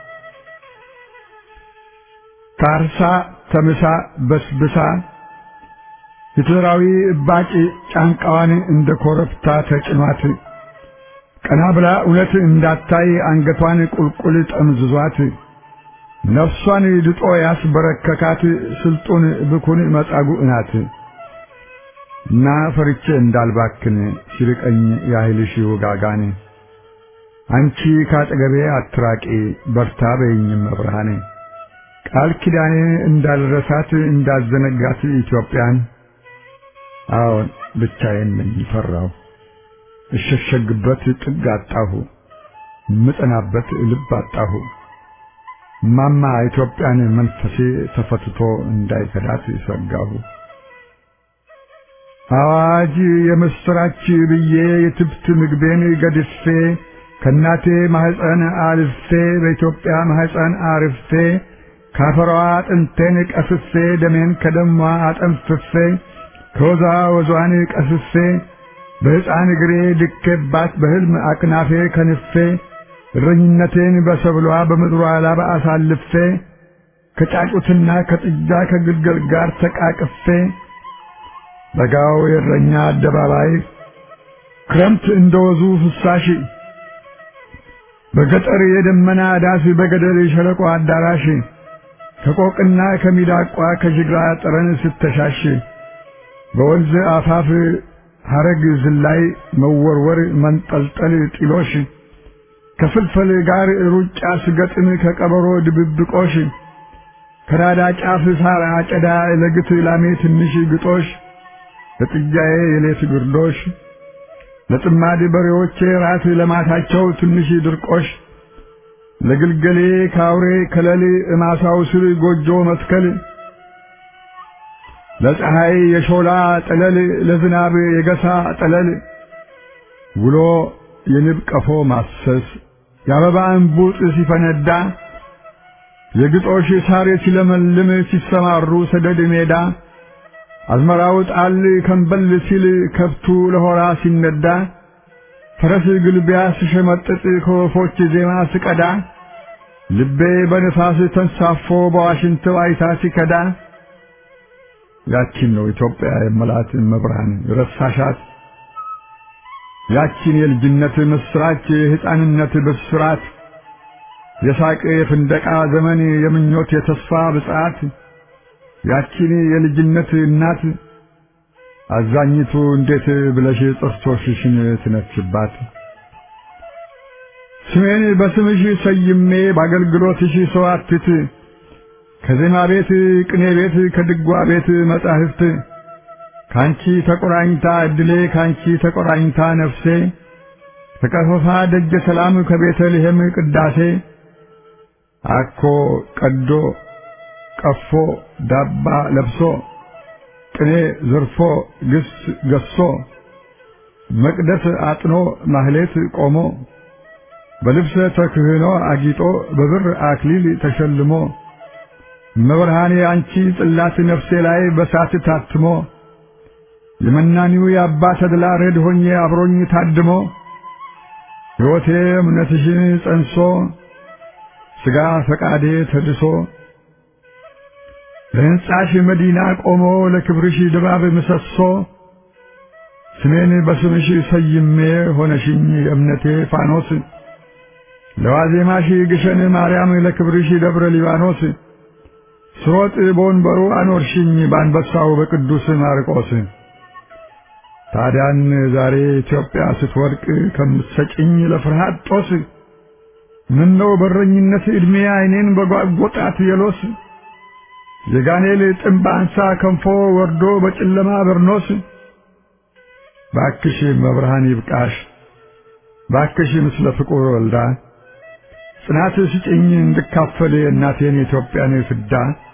ታርሳ ተምሳ በስብሳ ሂትለራዊ እባጭ ጫንቃዋን እንደ ኮረብታ ተጭኗት ቀና ብላ እውነት እንዳታይ አንገቷን ቁልቁል ጠምዝዟት ነፍሷን ድጦ ያስበረከካት ስልጡን ብኩን መጻጉዕ ናት እና ፈርቼ እንዳልባክን ሲርቀኝ ያህልሽ ውጋጋን አንቺ ካጠገቤ አትራቂ በርታ በይኝም መብርሃኔ ቃል ኪዳኔ እንዳልረሳት እንዳዘነጋት ኢትዮጵያን አዎን ብቻዬን ነኝ ፈራሁ እሸሸግበት ጥግ አጣሁ ምጠናበት ልብ አጣሁ ማማ ኢትዮጵያን መንፈሴ ተፈትቶ እንዳይከዳት ሰጋሁ። አዋጅ የምስራች ብዬ የትብት ምግቤን ገድፌ ከእናቴ ማህፀን አልፌ በኢትዮጵያ ማህፀን አርፌ ካፈሯ አጥንቴን ቀስፌ ደሜን ከደሟ አጠንፍፌ ከወዛ ወዟን ቀስፌ በሕፃን እግሬ ድኬባት በሕልም አቅናፌ ከንፌ እረኝነቴን በሰብሏ በምድሯ ላብ አሳልፌ ከጫጩትና ከጥጃ ከግልገል ጋር ተቃቅፌ በጋው የእረኛ አደባባይ ክረምት እንደወዙ ፍሳሽ በገጠር የደመና ዳስ በገደል የሸለቆ አዳራሽ ከቆቅና ከሚዳቋ ከጅግራ ጠረን ስተሻሽ በወንዝ አፋፍ ሐረግ ዝላይ መወርወር መንጠልጠል ጢሎሽ ከፍልፈል ጋር ሩጫ ስገጥም ከቀበሮ ድብብቆሽ ከራዳ ጫፍ ሳር አጨዳ ለግት ላሜ ትንሽ ግጦሽ ለጥጃዬ የሌት ግርዶሽ ለጥማድ በሬዎቼ ራት ለማታቸው ትንሽ ድርቆሽ ለግልገሌ ካውሬ ከለል እማሳው ስር ጎጆ መትከል ለፀሐይ የሾላ ጠለል ለዝናብ የገሳ ጠለል ውሎ የንብ ቀፎ ማሰስ የአበባ እንቡጥ ሲፈነዳ የግጦሽ ሳር ሲለመልም ሲሰማሩ ሰደድ ሜዳ አዝመራው ጣል ከንበል ሲል ከብቱ ለሆራ ሲነዳ ፈረስ ግልቢያ ስሸመጥጥ ከወፎች ዜማ ስቀዳ ልቤ በንፋስ ተንሳፎ በዋሽንት ዋይታ ሲከዳ ያቺን ነው ኢትዮጵያ የመላት መብርሃን ረሳሻት ያቺን የልጅነት ምስራች የሕፃንነት ብስራት የሳቅ የፍንደቃ ዘመን የምኞት የተስፋ ብጽዓት ያቺን የልጅነት እናት አዛኝቱ እንዴት ብለሽ ጥርሶችሽን ትነክሽባት? ስሜን በስምሽ ሰይሜ በአገልግሎትሽ ሰዋትት ከዜማ ቤት ቅኔ ቤት ከድጓ ቤት መጻሕፍት ካንቺ ተቆራኝታ እድሌ ካንቺ ተቆራኝታ ነፍሴ ከቀፈፋ ደጀ ሰላም ከቤተልሔም ቅዳሴ አኮ ቀዶ ቀፎ ዳባ ለብሶ ቅኔ ዘርፎ ግስ ገሶ መቅደስ አጥኖ ማህሌት ቆሞ በልብሰ ተክህኖ አጊጦ በብር አክሊል ተሸልሞ መብርሃኔ አንቺ ጽላት ነፍሴ ላይ በሳት ታትሞ የመናኒው የአባ ተድላ ረድ ሆኜ አብሮኝ ታድሞ ሕይወቴ እምነትሽን ጸንሶ ሥጋ ፈቃዴ ተድሶ ለሕንጻሽ መዲና ቆሞ ለክብርሽ ድባብ ምሰሶ ስሜን በስምሽ ሰይሜ ሆነሽኝ የእምነቴ ፋኖስ ለዋዜማሽ ግሸን ማርያም ለክብርሽ ደብረ ሊባኖስ ስሮጥ በወንበሩ አኖርሽኝ በአንበሳው በቅዱስ ማርቆስ ታዲያን ዛሬ ኢትዮጵያ ስትወድቅ ከምትሰጭኝ ለፍርሃት ጦስ ምነው በረኝነት ዕድሜ ዓይኔን በጓጎጣት የሎስ የጋኔል ጥምብ አንሳ ከንፎ ወርዶ በጨለማ በርኖስ ባክሽ መብርሃን ይብቃሽ ባክሽ ምስለ ፍቁር ወልዳ ጽናት ስጭኝ እንድካፈል የእናቴን የኢትዮጵያን ፍዳ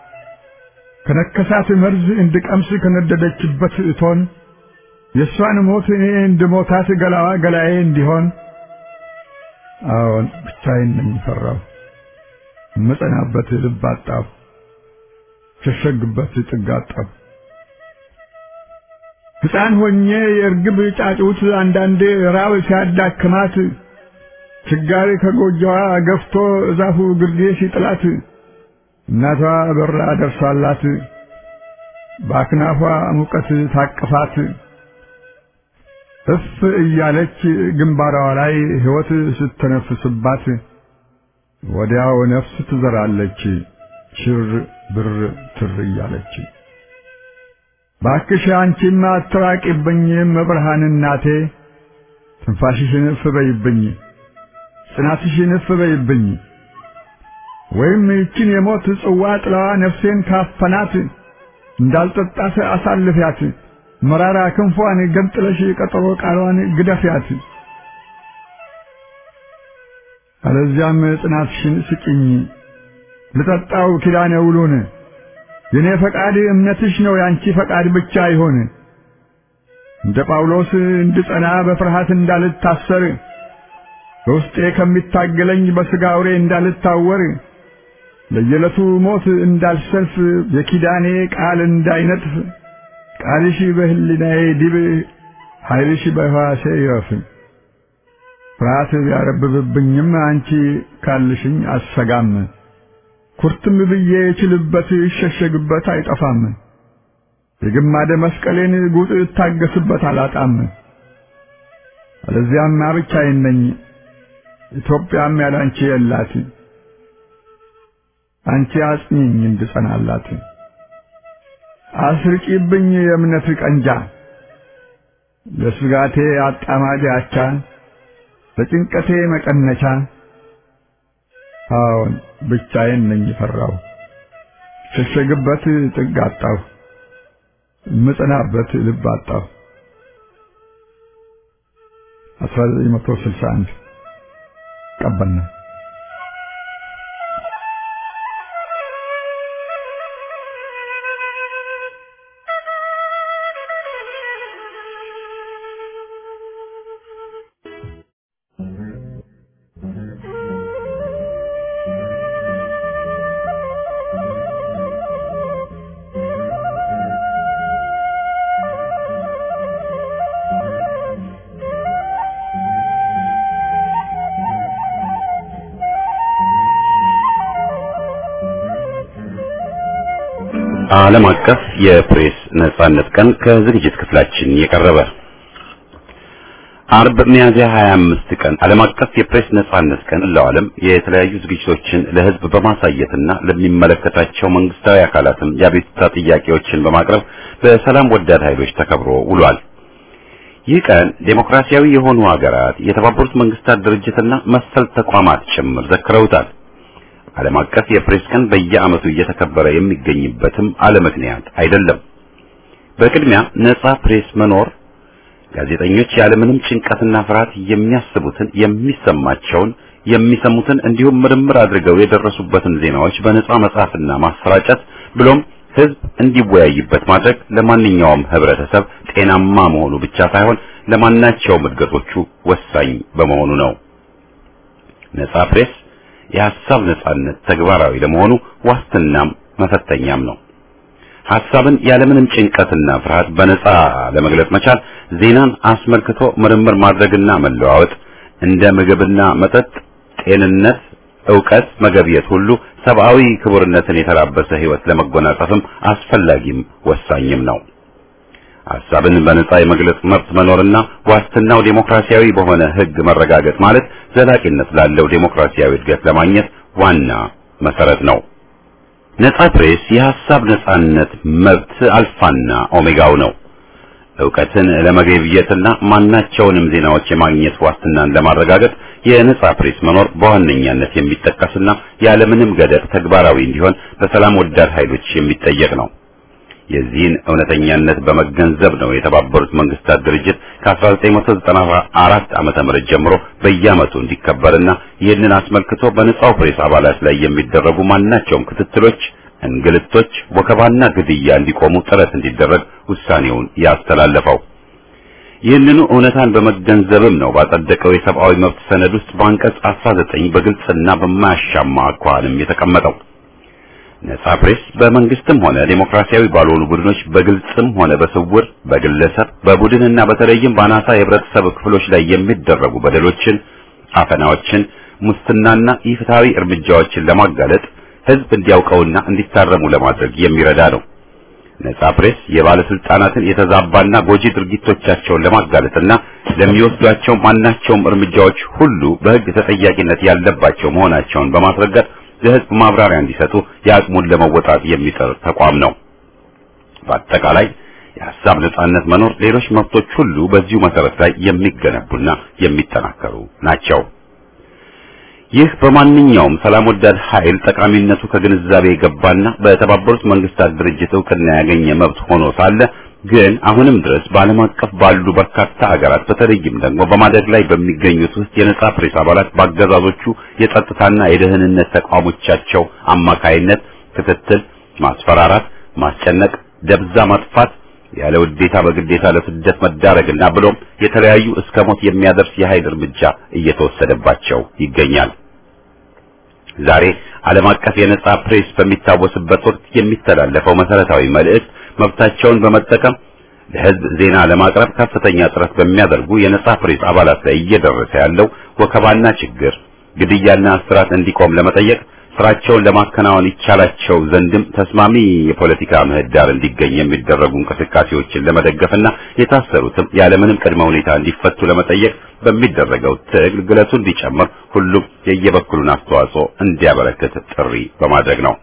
ከነከሳት መርዝ እንድቀምስ ከነደደችበት እቶን የእሷን ሞት እኔ እንድሞታት ገላዋ ገላዬ እንዲሆን አዎን ብቻዬን ነኝ ፈራሁ እመጸናበት ልብ አጣሁ ሸሸግበት ጥግ አጣሁ ሕፃን ሆኜ የእርግብ ጫጩት አንዳንዴ ራብ ሲያዳክማት ችጋሪ ከጎጆዋ ገፍቶ እዛፉ ግርጌ ሲጥላት እናቷ በራ ደርሳላት በአክናፏ ሙቀት ታቅፋት እፍ እያለች ግንባሯ ላይ ሕይወት ስትነፍስባት ወዲያው ነፍስ ትዘራለች ሽር ብር ትር እያለች። ባክሽ አንቺማ አትራቂብኝ መብርሃን እናቴ ትንፋሽሽን እፍ በይብኝ ጽናትሽን እፍ በይብኝ ወይም ይችን የሞት ጽዋ ጥላዋ ነፍሴን ካፈናት እንዳልጠጣት አሳልፊያት መራራ ክንፏን ገንጥለሽ ቀጠሮ ቃሏን ግደፊያት። አለዚያም ጽናትሽን ስጭኝ ልጠጣው ኪዳነ ውሉን የኔ ፈቃድ እምነትሽ ነው ያንቺ ፈቃድ ብቻ ይሆን እንደ ጳውሎስ እንድጸና በፍርሃት እንዳልታሰር በውስጤ ከሚታገለኝ በሥጋ አውሬ እንዳልታወር ለየዕለቱ ሞት እንዳልሰልፍ የኪዳኔ ቃል እንዳይነጥፍ ቃልሽ በሕሊናዬ ዲብ ኃይልሽ በሕዋሴ ይረፍ። ፍርሃት ቢያረብብብኝም አንቺ ካልሽኝ አሰጋም። ኩርትም ብዬ የችልበት ይሸሸግበት አይጠፋም። የግማደ መስቀሌን ጉጥ እታገስበት አላጣም። አለዚያማ ብቻዬን ነኝ፣ ኢትዮጵያም ያላንቺ የላት። አንቺ አጽኚኝ እንድጸናላት፣ አስርቂብኝ የእምነት ቀንጃ ለስጋቴ አጣማጅ አቻ ለጭንቀቴ መቀነቻ። አዎን ብቻዬን ነኝ ፈራው፣ ሸሸግበት ጥግ አጣሁ፣ ምጽናበት ልብ አጣሁ። 1961 ቀበና ዓለም አቀፍ የፕሬስ ነጻነት ቀን ከዝግጅት ክፍላችን የቀረበ አርብ ሚያዝያ 25 ቀን ዓለም አቀፍ የፕሬስ ነጻነት ቀን ለዓለም የተለያዩ ዝግጅቶችን ለሕዝብ በማሳየትና ለሚመለከታቸው መንግስታዊ አካላትም የአቤቱታ ጥያቄዎችን በማቅረብ በሰላም ወዳድ ኃይሎች ተከብሮ ውሏል። ይህ ቀን ዴሞክራሲያዊ የሆኑ ሀገራት የተባበሩት መንግስታት ድርጅትና መሰል ተቋማት ጭምር ዘክረውታል። ዓለም አቀፍ የፕሬስ ቀን በየዓመቱ እየተከበረ የሚገኝበትም አለ ምክንያት አይደለም። በቅድሚያ ነጻ ፕሬስ መኖር ጋዜጠኞች ያለምንም ጭንቀትና ፍርሃት የሚያስቡትን፣ የሚሰማቸውን፣ የሚሰሙትን እንዲሁም ምርምር አድርገው የደረሱበትን ዜናዎች በነጻ መጻፍና ማሰራጨት ብሎም ህዝብ እንዲወያይበት ማድረግ ለማንኛውም ህብረተሰብ ጤናማ መሆኑ ብቻ ሳይሆን ለማናቸውም እድገቶቹ ወሳኝ በመሆኑ ነው። ነጻ ፕሬስ የሐሳብ ነጻነት ተግባራዊ ለመሆኑ ዋስትናም መፈተኛም ነው። ሐሳብን ያለምንም ጭንቀትና ፍርሃት በነጻ ለመግለጽ መቻል ዜናን አስመልክቶ ምርምር ማድረግና መለዋወጥ እንደ ምግብና መጠጥ፣ ጤንነት፣ ዕውቀት መገብየት ሁሉ ሰብአዊ ክቡርነትን የተላበሰ ህይወት ለመጎናጸፍም አስፈላጊም ወሳኝም ነው። ሐሳብን በነጻ የመግለጽ መብት መኖርና ዋስትናው ዴሞክራሲያዊ በሆነ ህግ መረጋገጥ ማለት ዘላቂነት ላለው ዴሞክራሲያዊ እድገት ለማግኘት ዋና መሰረት ነው። ነጻ ፕሬስ የሐሳብ ነጻነት መብት አልፋና ኦሜጋው ነው። ዕውቀትን ለመገብየትና ማናቸውንም ዜናዎች የማግኘት ዋስትናን ለማረጋገጥ የነጻ ፕሬስ መኖር በዋነኛነት የሚጠቀስና ያለምንም ገደብ ተግባራዊ እንዲሆን በሰላም ወዳድ ኃይሎች የሚጠየቅ ነው። የዚህን እውነተኛነት በመገንዘብ ነው የተባበሩት መንግስታት ድርጅት ከ1994 ዓመተ ምህረት ጀምሮ በየዓመቱ እንዲከበርና ይህንን አስመልክቶ በነጻው ፕሬስ አባላት ላይ የሚደረጉ ማናቸውም ክትትሎች፣ እንግልቶች፣ ወከባና ግድያ እንዲቆሙ ጥረት እንዲደረግ ውሳኔውን ያስተላለፈው። ይህንኑ እውነታን በመገንዘብም ነው ባጸደቀው የሰብአዊ መብት ሰነድ ውስጥ በአንቀጽ 19 በግልጽና በማያሻማ አኳኋንም የተቀመጠው። ነጻ ፕሬስ በመንግስትም ሆነ ዴሞክራሲያዊ ባልሆኑ ቡድኖች በግልጽም ሆነ በስውር በግለሰብ በቡድንና በተለይም በአናሳ የህብረተሰብ ክፍሎች ላይ የሚደረጉ በደሎችን፣ አፈናዎችን፣ ሙስናና ኢፍትሐዊ እርምጃዎችን ለማጋለጥ ህዝብ እንዲያውቀውና እንዲታረሙ ለማድረግ የሚረዳ ነው። ነጻ ፕሬስ የባለስልጣናትን የተዛባና ጎጂ ድርጊቶቻቸውን ለማጋለጥና ለሚወስዷቸው ማናቸውም እርምጃዎች ሁሉ በህግ ተጠያቂነት ያለባቸው መሆናቸውን በማስረገጥ ለህዝብ ማብራሪያ እንዲሰጡ የአቅሙን ለመወጣት የሚጥር ተቋም ነው። በአጠቃላይ የሀሳብ ነጻነት መኖር ሌሎች መብቶች ሁሉ በዚሁ መሰረት ላይ የሚገነቡና የሚጠናከሩ ናቸው። ይህ በማንኛውም ሰላም ወዳድ ኃይል ጠቃሚነቱ ከግንዛቤ የገባና በተባበሩት መንግስታት ድርጅት እውቅና ያገኘ መብት ሆኖ ሳለ ግን አሁንም ድረስ በዓለም አቀፍ ባሉ በርካታ ሀገራት በተለይም ደግሞ በማደግ ላይ በሚገኙት ውስጥ የነጻ ፕሬስ አባላት በአገዛዞቹ የጸጥታና የደህንነት ተቋሞቻቸው አማካይነት ክትትል፣ ማስፈራራት፣ ማስጨነቅ፣ ደብዛ ማጥፋት፣ ያለ ውዴታ በግዴታ ለስደት መዳረግና ብሎም የተለያዩ እስከ ሞት የሚያደርስ የኃይል እርምጃ እየተወሰደባቸው ይገኛል። ዛሬ ዓለም አቀፍ የነጻ ፕሬስ በሚታወስበት ወቅት የሚተላለፈው መሰረታዊ መልእክት መብታቸውን በመጠቀም ለሕዝብ ዜና ለማቅረብ ከፍተኛ ጥረት በሚያደርጉ የነጻ ፕሬስ አባላት ላይ እየደረሰ ያለው ወከባና ችግር፣ ግድያና እስራት እንዲቆም ለመጠየቅ ስራቸውን ለማከናወን ይቻላቸው ዘንድም ተስማሚ የፖለቲካ ምህዳር እንዲገኝ የሚደረጉ እንቅስቃሴዎችን ለመደገፍና የታሰሩትም ያለምንም ቅድመ ሁኔታ እንዲፈቱ ለመጠየቅ በሚደረገው ትግል ግለቱ እንዲጨምር ሁሉም የየበኩሉን አስተዋጽኦ እንዲያበረክት ጥሪ በማድረግ ነው።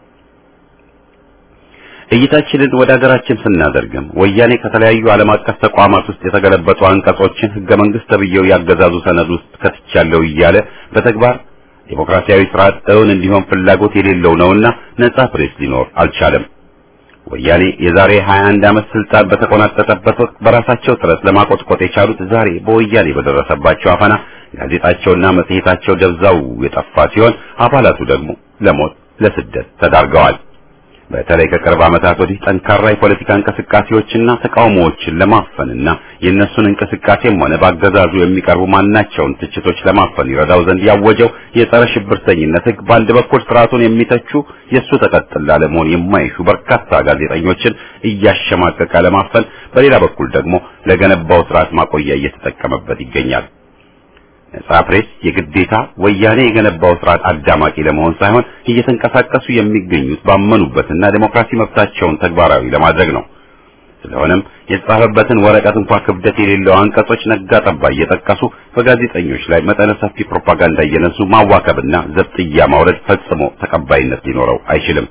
እይታችንን ወደ ሀገራችን ስናደርግም ወያኔ ከተለያዩ ዓለም አቀፍ ተቋማት ውስጥ የተገለበጡ አንቀጾችን ህገ መንግስት ተብዬው ያገዛዙ ሰነድ ውስጥ ከትቻለሁ እያለ በተግባር ዴሞክራሲያዊ ስርዓት እውን እንዲሆን ፍላጎት የሌለው ነውና ነጻ ፕሬስ ሊኖር አልቻለም። ወያኔ የዛሬ 21 ዓመት ስልጣን በተቆናጠጠበት ወቅት በራሳቸው ጥረት ለማቆጥቆጥ የቻሉት ዛሬ በወያኔ በደረሰባቸው አፈና ጋዜጣቸውና መጽሔታቸው ደብዛው የጠፋ ሲሆን አባላቱ ደግሞ ለሞት ለስደት ተዳርገዋል። በተለይ ከቅርብ ዓመታት ወዲህ ጠንካራ የፖለቲካ እንቅስቃሴዎችና ተቃውሞዎችን ለማፈንና የእነሱን እንቅስቃሴም ሆነ በአገዛዙ የሚቀርቡ ማናቸውን ትችቶች ለማፈን ይረዳው ዘንድ ያወጀው የጸረ ሽብርተኝነት ሕግ በአንድ በኩል ስርዓቱን የሚተቹ የእሱ ተቀጥላ ለመሆን የማይሹ በርካታ ጋዜጠኞችን እያሸማቀቀ ለማፈን፣ በሌላ በኩል ደግሞ ለገነባው ስርዓት ማቆያ እየተጠቀመበት ይገኛል። ነጻ ፕሬስ የግዴታ ወያኔ የገነባው ስርዓት አዳማቂ ለመሆን ሳይሆን እየተንቀሳቀሱ የሚገኙት ባመኑበትና ዴሞክራሲ መብታቸውን ተግባራዊ ለማድረግ ነው። ስለሆነም የተጻፈበትን ወረቀት እንኳን ክብደት የሌለው አንቀጾች ነጋ ጠባ እየጠቀሱ በጋዜጠኞች ላይ መጠነ ሰፊ ፕሮፓጋንዳ እየነሱ ማዋከብና ዘብጥያ ማውረድ ፈጽሞ ተቀባይነት ሊኖረው አይችልም።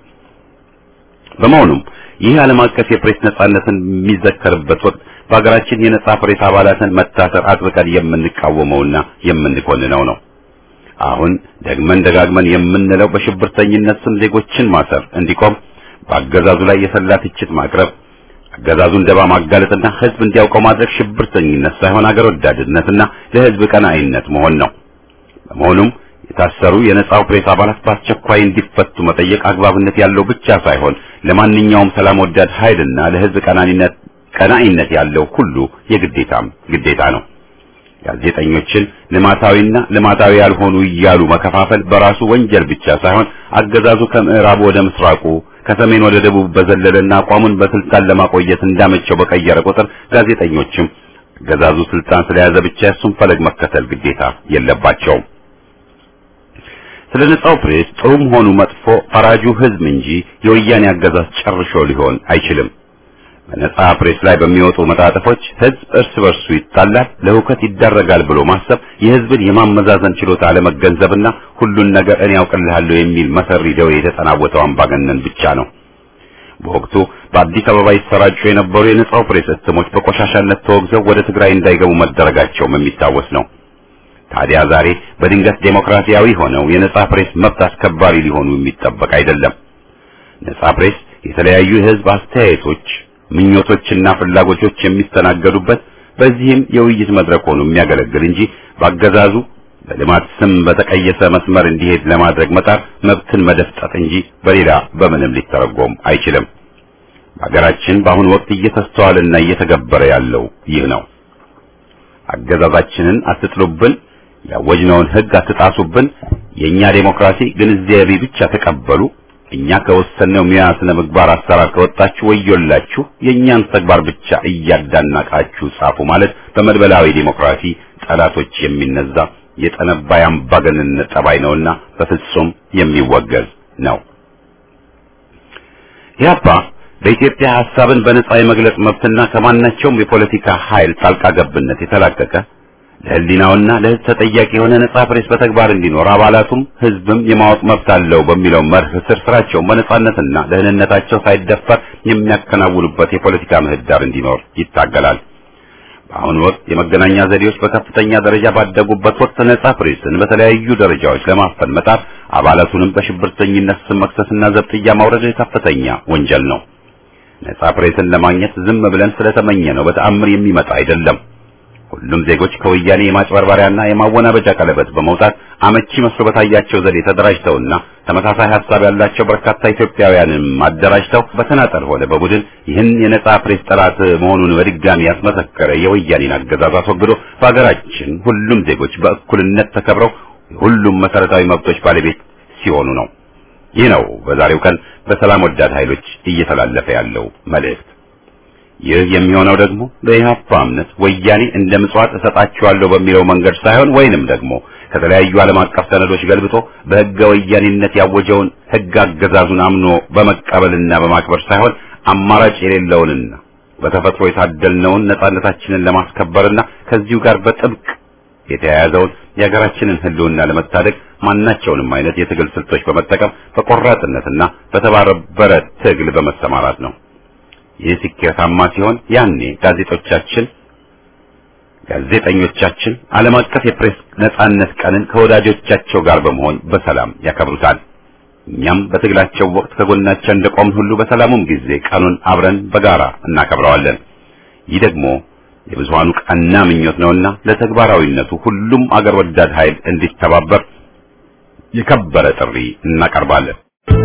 በመሆኑም ይህ ዓለም አቀፍ የፕሬስ ነጻነትን የሚዘከርበት ወቅት በሀገራችን የነጻ ፕሬስ አባላትን መታሰር አጥብቀን የምንቃወመውና የምንኮንነው ነው። አሁን ደግመን ደጋግመን የምንለው በሽብርተኝነት ስም ዜጎችን ማሰር እንዲቆም፣ በአገዛዙ ላይ የሰላ ትችት ማቅረብ፣ አገዛዙን ደባ ማጋለጥና ሕዝብ እንዲያውቀው ማድረግ ሽብርተኝነት ሳይሆን አገር ወዳድነትና ለሕዝብ ቀናኢነት መሆን ነው። በመሆኑም የታሰሩ የነጻው ፕሬስ አባላት በአስቸኳይ እንዲፈቱ መጠየቅ አግባብነት ያለው ብቻ ሳይሆን ለማንኛውም ሰላም ወዳድ ኃይልና ለሕዝብ ቀናኒነት ቀናኢነት ያለው ሁሉ የግዴታም ግዴታ ነው። ጋዜጠኞችን ልማታዊና ልማታዊ ያልሆኑ እያሉ መከፋፈል በራሱ ወንጀል ብቻ ሳይሆን አገዛዙ ከምዕራቡ ወደ ምስራቁ ከሰሜን ወደ ደቡብ በዘለለና አቋሙን በስልጣን ለማቆየት እንዳመቸው በቀየረ ቁጥር ጋዜጠኞችም አገዛዙ ስልጣን ስለያዘ ብቻ እሱን ፈለግ መከተል ግዴታ የለባቸውም። ስለ ነጻው ፕሬስ ጥሩም ሆኑ መጥፎ ፈራጁ ሕዝብ እንጂ የወያኔ አገዛዝ ጨርሾ ሊሆን አይችልም። በነጻ ፕሬስ ላይ በሚወጡ መጣጥፎች ሕዝብ እርስ በርሱ ይጣላል፣ ለሁከት ይዳረጋል ብሎ ማሰብ የሕዝብን የማመዛዘን ችሎታ አለመገንዘብና ሁሉን ነገር እኔ ያውቅልሃለሁ የሚል መሰሪ ደዌ የተጠናወተው አምባገነን ብቻ ነው። በወቅቱ በአዲስ አበባ ይሰራጩ የነበሩ የነጻው ፕሬስ እትሞች በቆሻሻነት ተወግዘው ወደ ትግራይ እንዳይገቡ መደረጋቸውም የሚታወስ ነው። ታዲያ ዛሬ በድንገት ዴሞክራሲያዊ ሆነው የነጻ ፕሬስ መብት አስከባሪ ሊሆኑ የሚጠበቅ አይደለም። ነጻ ፕሬስ የተለያዩ የሕዝብ አስተያየቶች ምኞቶችና ፍላጎቶች የሚስተናገዱበት በዚህም የውይይት መድረክ ሆኖ የሚያገለግል እንጂ በአገዛዙ በልማት ስም በተቀየሰ መስመር እንዲሄድ ለማድረግ መጣር መብትን መደፍጠጥ እንጂ በሌላ በምንም ሊተረጎም አይችልም። በሀገራችን በአሁኑ ወቅት እየተስተዋለና እየተገበረ ያለው ይህ ነው። አገዛዛችንን አትጥሉብን፣ ያወጅነውን ሕግ አትጣሱብን፣ የእኛ ዴሞክራሲ ግንዛቤ ብቻ ተቀበሉ እኛ ከወሰነው ሙያ ስነ ምግባር አሰራር ከወጣችሁ ወዮላችሁ፣ የእኛን ተግባር ብቻ እያዳናቃችሁ ጻፉ ማለት በመድበላዊ ዴሞክራሲ ጠላቶች የሚነዛ የጠነባ የአምባገነንነት ጠባይ ነውና በፍጹም የሚወገዝ ነው። ኢህአፓ በኢትዮጵያ ሐሳብን በነጻ የመግለጽ መብትና ከማናቸውም የፖለቲካ ኃይል ጣልቃ ገብነት የተላቀቀ ለሕሊናውና ለሕዝብ ተጠያቂ የሆነ ነጻ ፕሬስ በተግባር እንዲኖር አባላቱም ሕዝብም የማወቅ መብት አለው በሚለው መርህ ስር ስራቸውን በነጻነትና ደህንነታቸው ሳይደፈር የሚያከናውኑበት የፖለቲካ ምህዳር እንዲኖር ይታገላል። በአሁኑ ወቅት የመገናኛ ዘዴዎች በከፍተኛ ደረጃ ባደጉበት ወቅት ነጻ ፕሬስን በተለያዩ ደረጃዎች ለማፈን መጣር አባላቱንም በሽብርተኝነት ስም መክሰስና ዘብጥያ ማውረድ ከፍተኛ ወንጀል ነው። ነጻ ፕሬስን ለማግኘት ዝም ብለን ስለተመኘ ነው በተአምር የሚመጣ አይደለም። ሁሉም ዜጎች ከወያኔ የማጭበርበሪያና የማወናበጃ ቀለበት በመውጣት አመቺ መስሎ በታያቸው ዘዴ ተደራጅተውና ተመሳሳይ ሀሳብ ያላቸው በርካታ ኢትዮጵያውያንም አደራጅተው በተናጠል ሆነ በቡድን ይህን የነጻ ፕሬስ ጠላት መሆኑን በድጋሚ ያስመሰከረ የወያኔን አገዛዝ አስወግዶ በሀገራችን ሁሉም ዜጎች በእኩልነት ተከብረው ሁሉም መሰረታዊ መብቶች ባለቤት ሲሆኑ ነው። ይህ ነው በዛሬው ቀን በሰላም ወዳድ ኃይሎች እየተላለፈ ያለው መልእክት። ይህ የሚሆነው ደግሞ በኢህአፓ እምነት ወያኔ እንደ ምጽዋት እሰጣቸዋለሁ በሚለው መንገድ ሳይሆን ወይንም ደግሞ ከተለያዩ ዓለም አቀፍ ሰነዶች ገልብጦ በሕገ ወያኔነት ያወጀውን ሕግ አገዛዙን አምኖ በመቀበልና በማክበር ሳይሆን አማራጭ የሌለውንና በተፈጥሮ የታደልነውን ነጻነታችንን ለማስከበርና ከዚሁ ጋር በጥብቅ የተያያዘውን የሀገራችንን ሕልውና ለመታደግ ማናቸውንም አይነት የትግል ስልቶች በመጠቀም በቆራጥነትና በተባበረ ትግል በመሰማራት ነው። ይህ ስኬታማ ሲሆን ያኔ ጋዜጦቻችን ጋዜጠኞቻችን ዓለም አቀፍ የፕሬስ ነጻነት ቀንን ከወዳጆቻቸው ጋር በመሆን በሰላም ያከብሩታል። እኛም በትግላቸው ወቅት ከጎናቸው እንደቆምን ሁሉ በሰላሙም ጊዜ ቀኑን አብረን በጋራ እናከብረዋለን። ይህ ደግሞ የብዙሃኑ ቀና ምኞት ነውና ለተግባራዊነቱ ሁሉም አገር ወዳድ ኃይል እንዲተባበር የከበረ ጥሪ እናቀርባለን።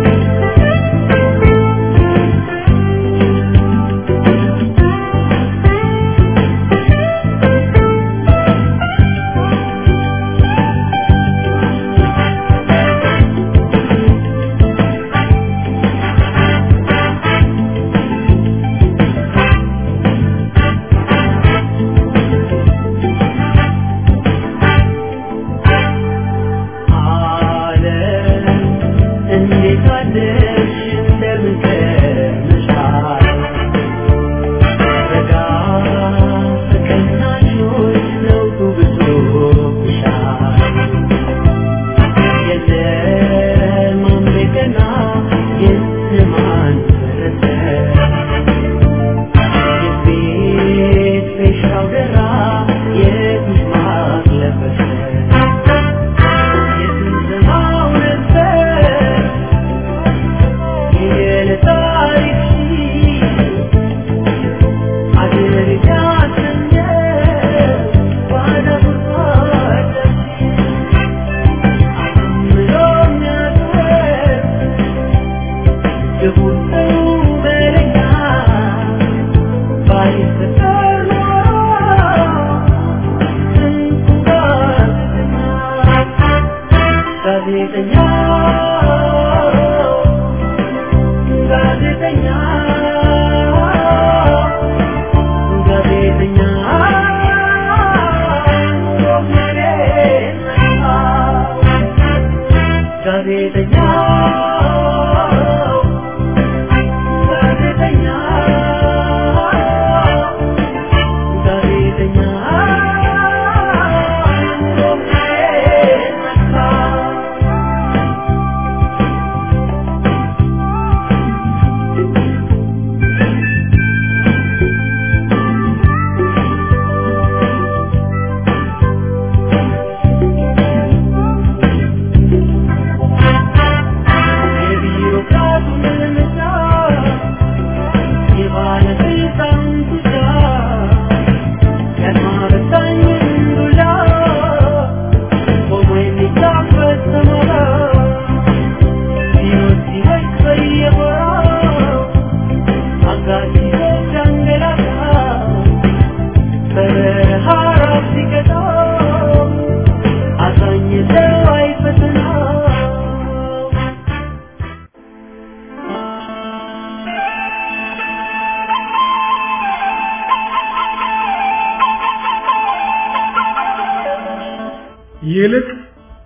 ይልቅ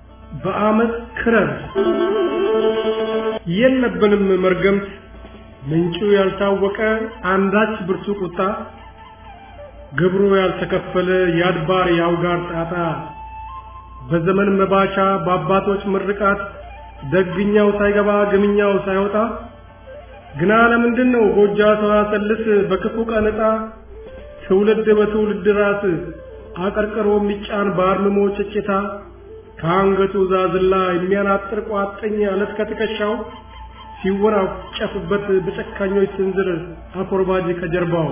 በአመት ክረር የለብንም መርገምት ምንጩ ያልታወቀ አንዳች ብርቱ ቁጣ ግብሩ ያልተከፈለ የአድባር የአውጋር ጣጣ በዘመን መባቻ በአባቶች ምርቃት ደግኛው ሳይገባ ግምኛው ሳይወጣ ግና ለምንድን ነው ጎጃ ሰዋሰልስ በክፉ ቀን ዕጣ ትውልድ በትውልድ ራስ አቀርቅሮ የሚጫን በአርምሞ ጭጭታ ከአንገቱ ዛዝላ የሚያናጥር ቋጥኝ አለት ከትከሻው ሲወራጨፉበት በጨካኞች ስንዝር አኮርባጅ ከጀርባው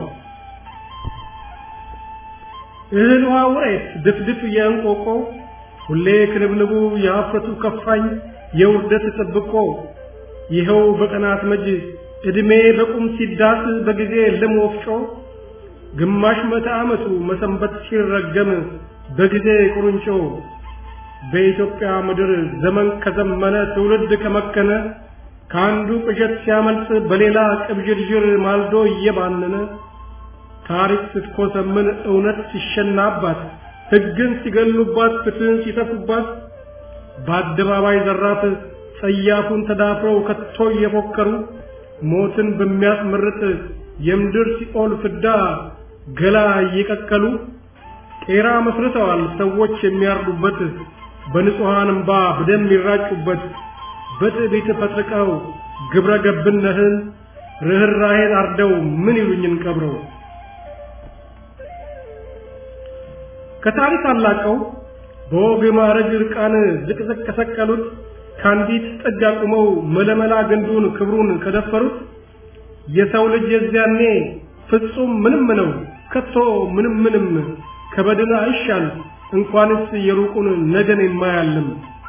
እህል ውሃ ውሬት ድፍድፍ የእንቆቆ ሁሌ ክንብንቡ የሀፍረቱ ከፋኝ የውርደት ጥብቆ ይኸው በቀናት መጅ ዕድሜ በቁም ሲዳስ በጊዜ ልም ወፍጮ ግማሽ መቶ ዓመቱ መሰንበት ሲረገም በጊዜ ቁርንጮ በኢትዮጵያ ምድር ዘመን ከዘመነ ትውልድ ከመከነ ከአንዱ ቅዠት ሲያመልጥ በሌላ ቅብዥርዥር ማልዶ እየባነነ ታሪክ ስትኮሰምን እውነት ሲሸናባት ሕግን ሲገሉባት ፍትህን ሲተፉባት በአደባባይ ዘራፍ ጸያፉን ተዳፍረው ከቶ እየፎከሩ ሞትን በሚያስመርጥ የምድር ሲኦል ፍዳ ገላ እየቀቀሉ ቄራ መስርተዋል ሰዎች የሚያርዱበት በንጹሐን እምባ በደም የሚራጩበት በትዕቢት ፈጥርቀው ግብረ ገብነትን ርኅራኄን አርደው ምን ይሉኝን ቀብረው ከታሪክ አላቀው በወግ ማዕረግ ርቃን ዝቅዝቅ ከሰቀሉት ከአንዲት ጥግ አቁመው መለመላ ግንዱን ክብሩን ከደፈሩት የሰው ልጅ የዚያኔ ፍጹም ምንም ነው ከቶ ምንም ምንም ከበድን አይሻል እንኳንስ የሩቁን ነገን የማያልም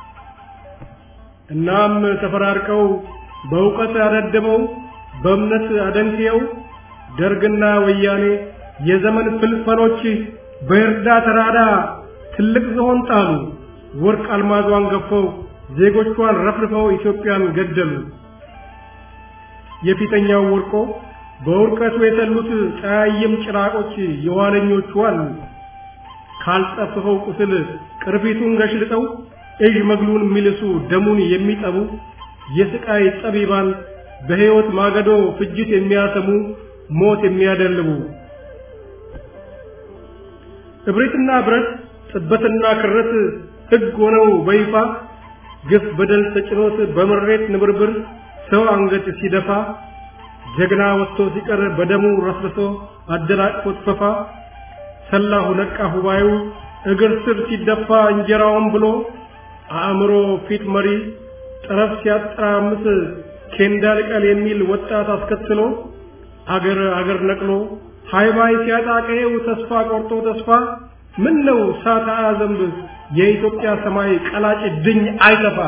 እናም ተፈራርቀው በእውቀት አደድበው በእምነት አደንቅየው ደርግና ወያኔ የዘመን ፍልፈሎች በእርዳ ተራዳ ትልቅ ዝሆን ጣሉ ወርቅ አልማዟን ገፈው ዜጎቿን ረፍርፈው ኢትዮጵያን ገደሉ የፊተኛው ወርቆ በውርቀቱ የተሉት ጸያይም ጭራቆች የኋለኞቹ አሉ ካልጠፍፈው ቁስል ቅርፊቱን ገሽልጠው እዥ መግሉን የሚልሱ ደሙን የሚጠቡ የስቃይ ጠቢባን በሕይወት ማገዶ ፍጅት የሚያሰሙ ሞት የሚያደልቡ እብሪትና ብረት ጥበትና ክረት ሕግ ሆነው በይፋ ግፍ በደል ተጭኖት በምሬት ንብርብር ሰው አንገት ሲደፋ ጀግና ወጥቶ ሲቀር በደሙ ረስርሶ አደናቅፎት ፈፋ ሰላሁ ነቃ ሁባዩ እግር ስር ሲደፋ እንጀራውን ብሎ አእምሮ ፊት መሪ ጠረፍ ሲያጠራምስ ኬንዳ ልቀል የሚል ወጣት አስከትሎ አገር አገር ነቅሎ ሃይባይ ሲያጣ ቀዬው ተስፋ ቆርጦ ተስፋ ምን ነው ሳታ ዘንብ የኢትዮጵያ ሰማይ ቀላጭ ድኝ አይተፋ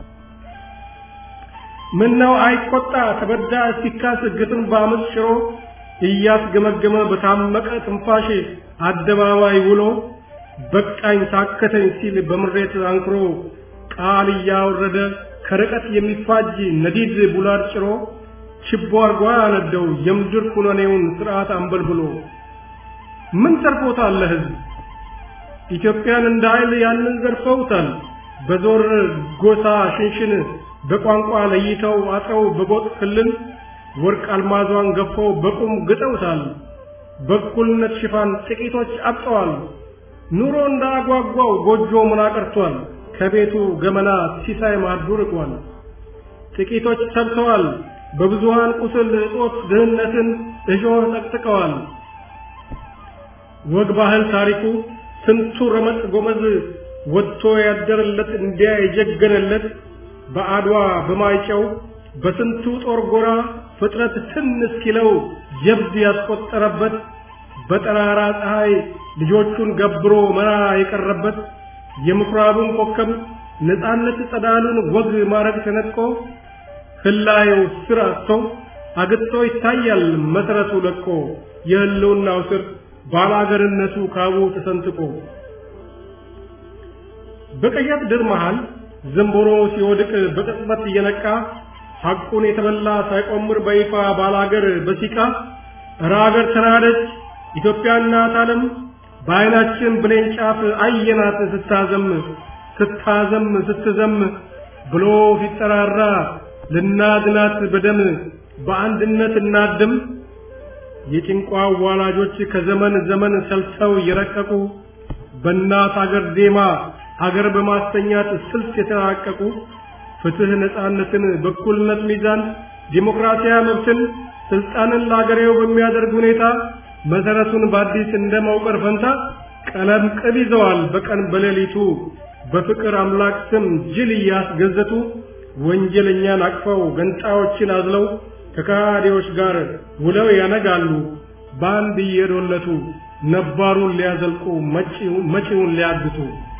ምን ነው አይቆጣ ተበዳ ሲካስ ግትን በአመፅ ሽሮ እያስገመገመ በታመቀ ትንፋሽ አደባባይ ውሎ በቃኝ ታከተኝ ሲል በምሬት አንክሮ ቃል እያወረደ ከርቀት የሚፋጅ ነዲድ ቡላድ ጭሮ ችቦ አርጓ ያነደው የምድር ኩነኔውን ስርዓት አንበልብሎ ምን ተርፎታል ለህዝብ ኢትዮጵያን እንደ ኃይል ያንን ዘርፈውታል በዞር ጎሳ ሽንሽን በቋንቋ ለይተው አጥረው በጎጥ ክልል ወርቅ አልማዟን ገፈው በቁም ግጠውታል በእኩልነት ሽፋን ጥቂቶች አብጠዋል ኑሮ እንዳጓጓው ጎጆ ምና ቀርቷል ከቤቱ ገመና ሲሳይ ማዱ ርቋል ጥቂቶች ሰብተዋል በብዙሃን ቁስል እጦት ድህነትን እሾህ ጠቅጥቀዋል ወግ ባህል ታሪኩ ስንቱ ረመጥ ጎመዝ ወጥቶ ያደረለት እንዲያ የጀገነለት በአድዋ በማይጨው በስንቱ ጦር ጎራ ፍጥረት ትን እስኪለው ጀብድ ያስቆጠረበት በጠራራ ፀሐይ ልጆቹን ገብሮ መራ የቀረበት የምኩራቡን ኮከብ ነፃነት ጸዳሉን ወግ ማረግ ተነጥቆ ህላየው ስር አጥቶ አግጥቶ ይታያል መሰረቱ ለቆ የህልውናው ስር ባላገርነቱ ካቡ ተሰንጥቆ በቀያት ድር መሃል ዘንቦሮ ሲወድቅ በቅጽበት እየነቃ ሐቁን የተበላ ሳይቆምር በይፋ ባላገር በሲቃ እረ አገር ተናደች ኢትዮጵያ እናት ዓለም በዓይናችን ብሌን ጫፍ አየናት ስታዘም ስታዘም ስትዘም ብሎ ሲጠራራ ልናድናት በደም በአንድነት እናድም የጭንቋ ዋላጆች ከዘመን ዘመን ሰልተው የረቀቁ በእናት አገር ዜማ አገር በማስተኛት ስልት የተራቀቁ ፍትህ፣ ነፃነትን፣ በኩልነት ሚዛን፣ ዲሞክራሲያዊ መብትን፣ ስልጣንን ለአገሬው በሚያደርግ ሁኔታ መሰረቱን በአዲስ እንደ መውቀር ፈንታ ቀለም ቅብ ይዘዋል በቀን በሌሊቱ በፍቅር አምላክ ስም ጅል እያስገዘቱ ወንጀለኛን አቅፈው ገንጣዮችን አዝለው ከካዲዎች ጋር ውለው ያነጋሉ በአንድ እየዶለቱ ነባሩን ሊያዘልቁ መጪውን ሊያግቱ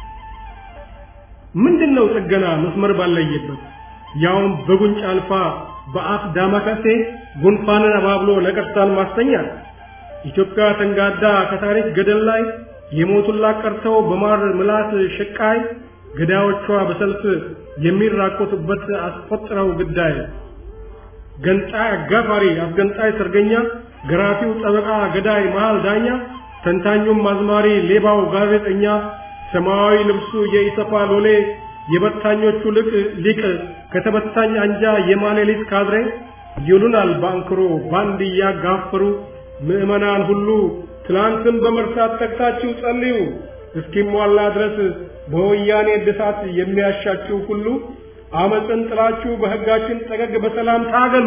ምንድነው ጥገና መስመር ባለየበት ያውም በጉንጭ አልፋ በአፍ ዳማከሴ ጉንፋንን አባብሎ ነቀርሳን ማስተኛል ኢትዮጵያ ተንጋዳ ከታሪክ ገደል ላይ የሞቱላት ቀርተው በማር ምላስ ሽቃይ ገዳዮቿ በሰልፍ የሚራቆቱበት አስቆጥረው ግዳይ ገንጣይ አጋፋሪ አስገንጣይ ሰርገኛ ገራፊው ጠበቃ ገዳይ መሃል ዳኛ ተንታኙም አዝማሪ ሌባው ጋዜጠኛ ሰማያዊ ልብሱ የኢሰፓ ሎሌ የበታኞቹ ልቅ ሊቅ ከተበታኝ አንጃ የማሌሊት ካድሬ ይሉናል ባንክሮ ባንድ እያጋፈሩ ምዕመናን ሁሉ ትላንትን በመርሳት ተግታችሁ ጸልዩ እስኪሟላ ድረስ በወያኔ እድሳት የሚያሻችሁ ሁሉ አመፅን ጥላችሁ በሕጋችን ጠገግ በሰላም ታገሉ።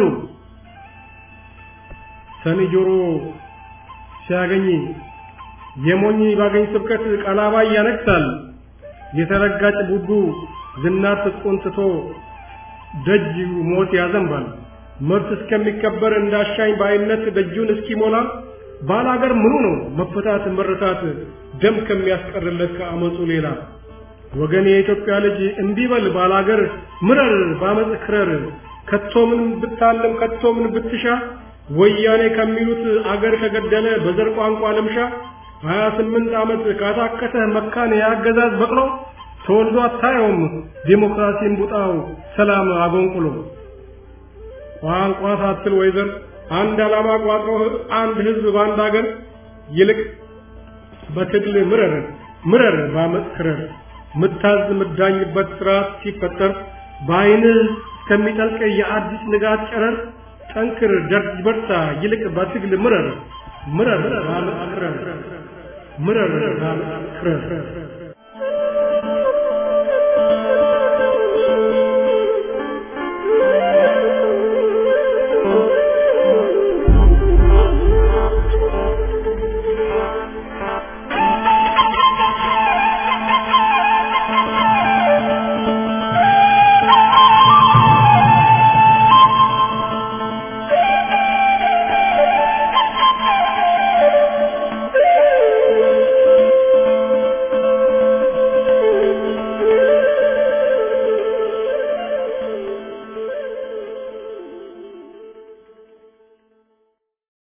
ሰኒ ጆሮ ሲያገኝ የሞኝ ባገኝ ስብከት ቀላባይ ያነግሳል። የተረጋጭ ቡቡ ዝናር ትጥቁን ትቶ ደጅ ሞት ያዘንባል። መብት እስከሚከበር እንዳሻኝ ባይነት ደጁን እስኪሞላ ባላገር ምኑ ነው መፈታት መረታት ደም ከሚያስቀርለት ከአመፁ ሌላ ወገን የኢትዮጵያ ልጅ እንዲበል ባላገር ምረር ባመፅ ክረር ከቶምን ብታለም ከቶምን ብትሻ ወያኔ ከሚሉት አገር ከገደለ በዘር ቋንቋ ልምሻ ሀያ ስምንት ዓመት ካታከተ መካን የአገዛዝ በቅሎ ተወልዶ አታየውም ዲሞክራሲን ቡጣው ሰላም አጎንቁሎ ቋንቋ ሳትል ወይዘር አንድ ዓላማ ቋጥሮ አንድ ህዝብ በአንድ አገር ይልቅ በትግል ምረር ምረር ባመፅ ክረር ምታዝ ምዳኝበት ስርዓት ሲፈጠር በአይንህ እስከሚጠልቅ የአዲስ ንጋት ጨረር ጠንክር ደርጅ በርታ ይልቅ በትግል ምረር ምረር ባመፅ ክረር ምረር ባመፅ ክረር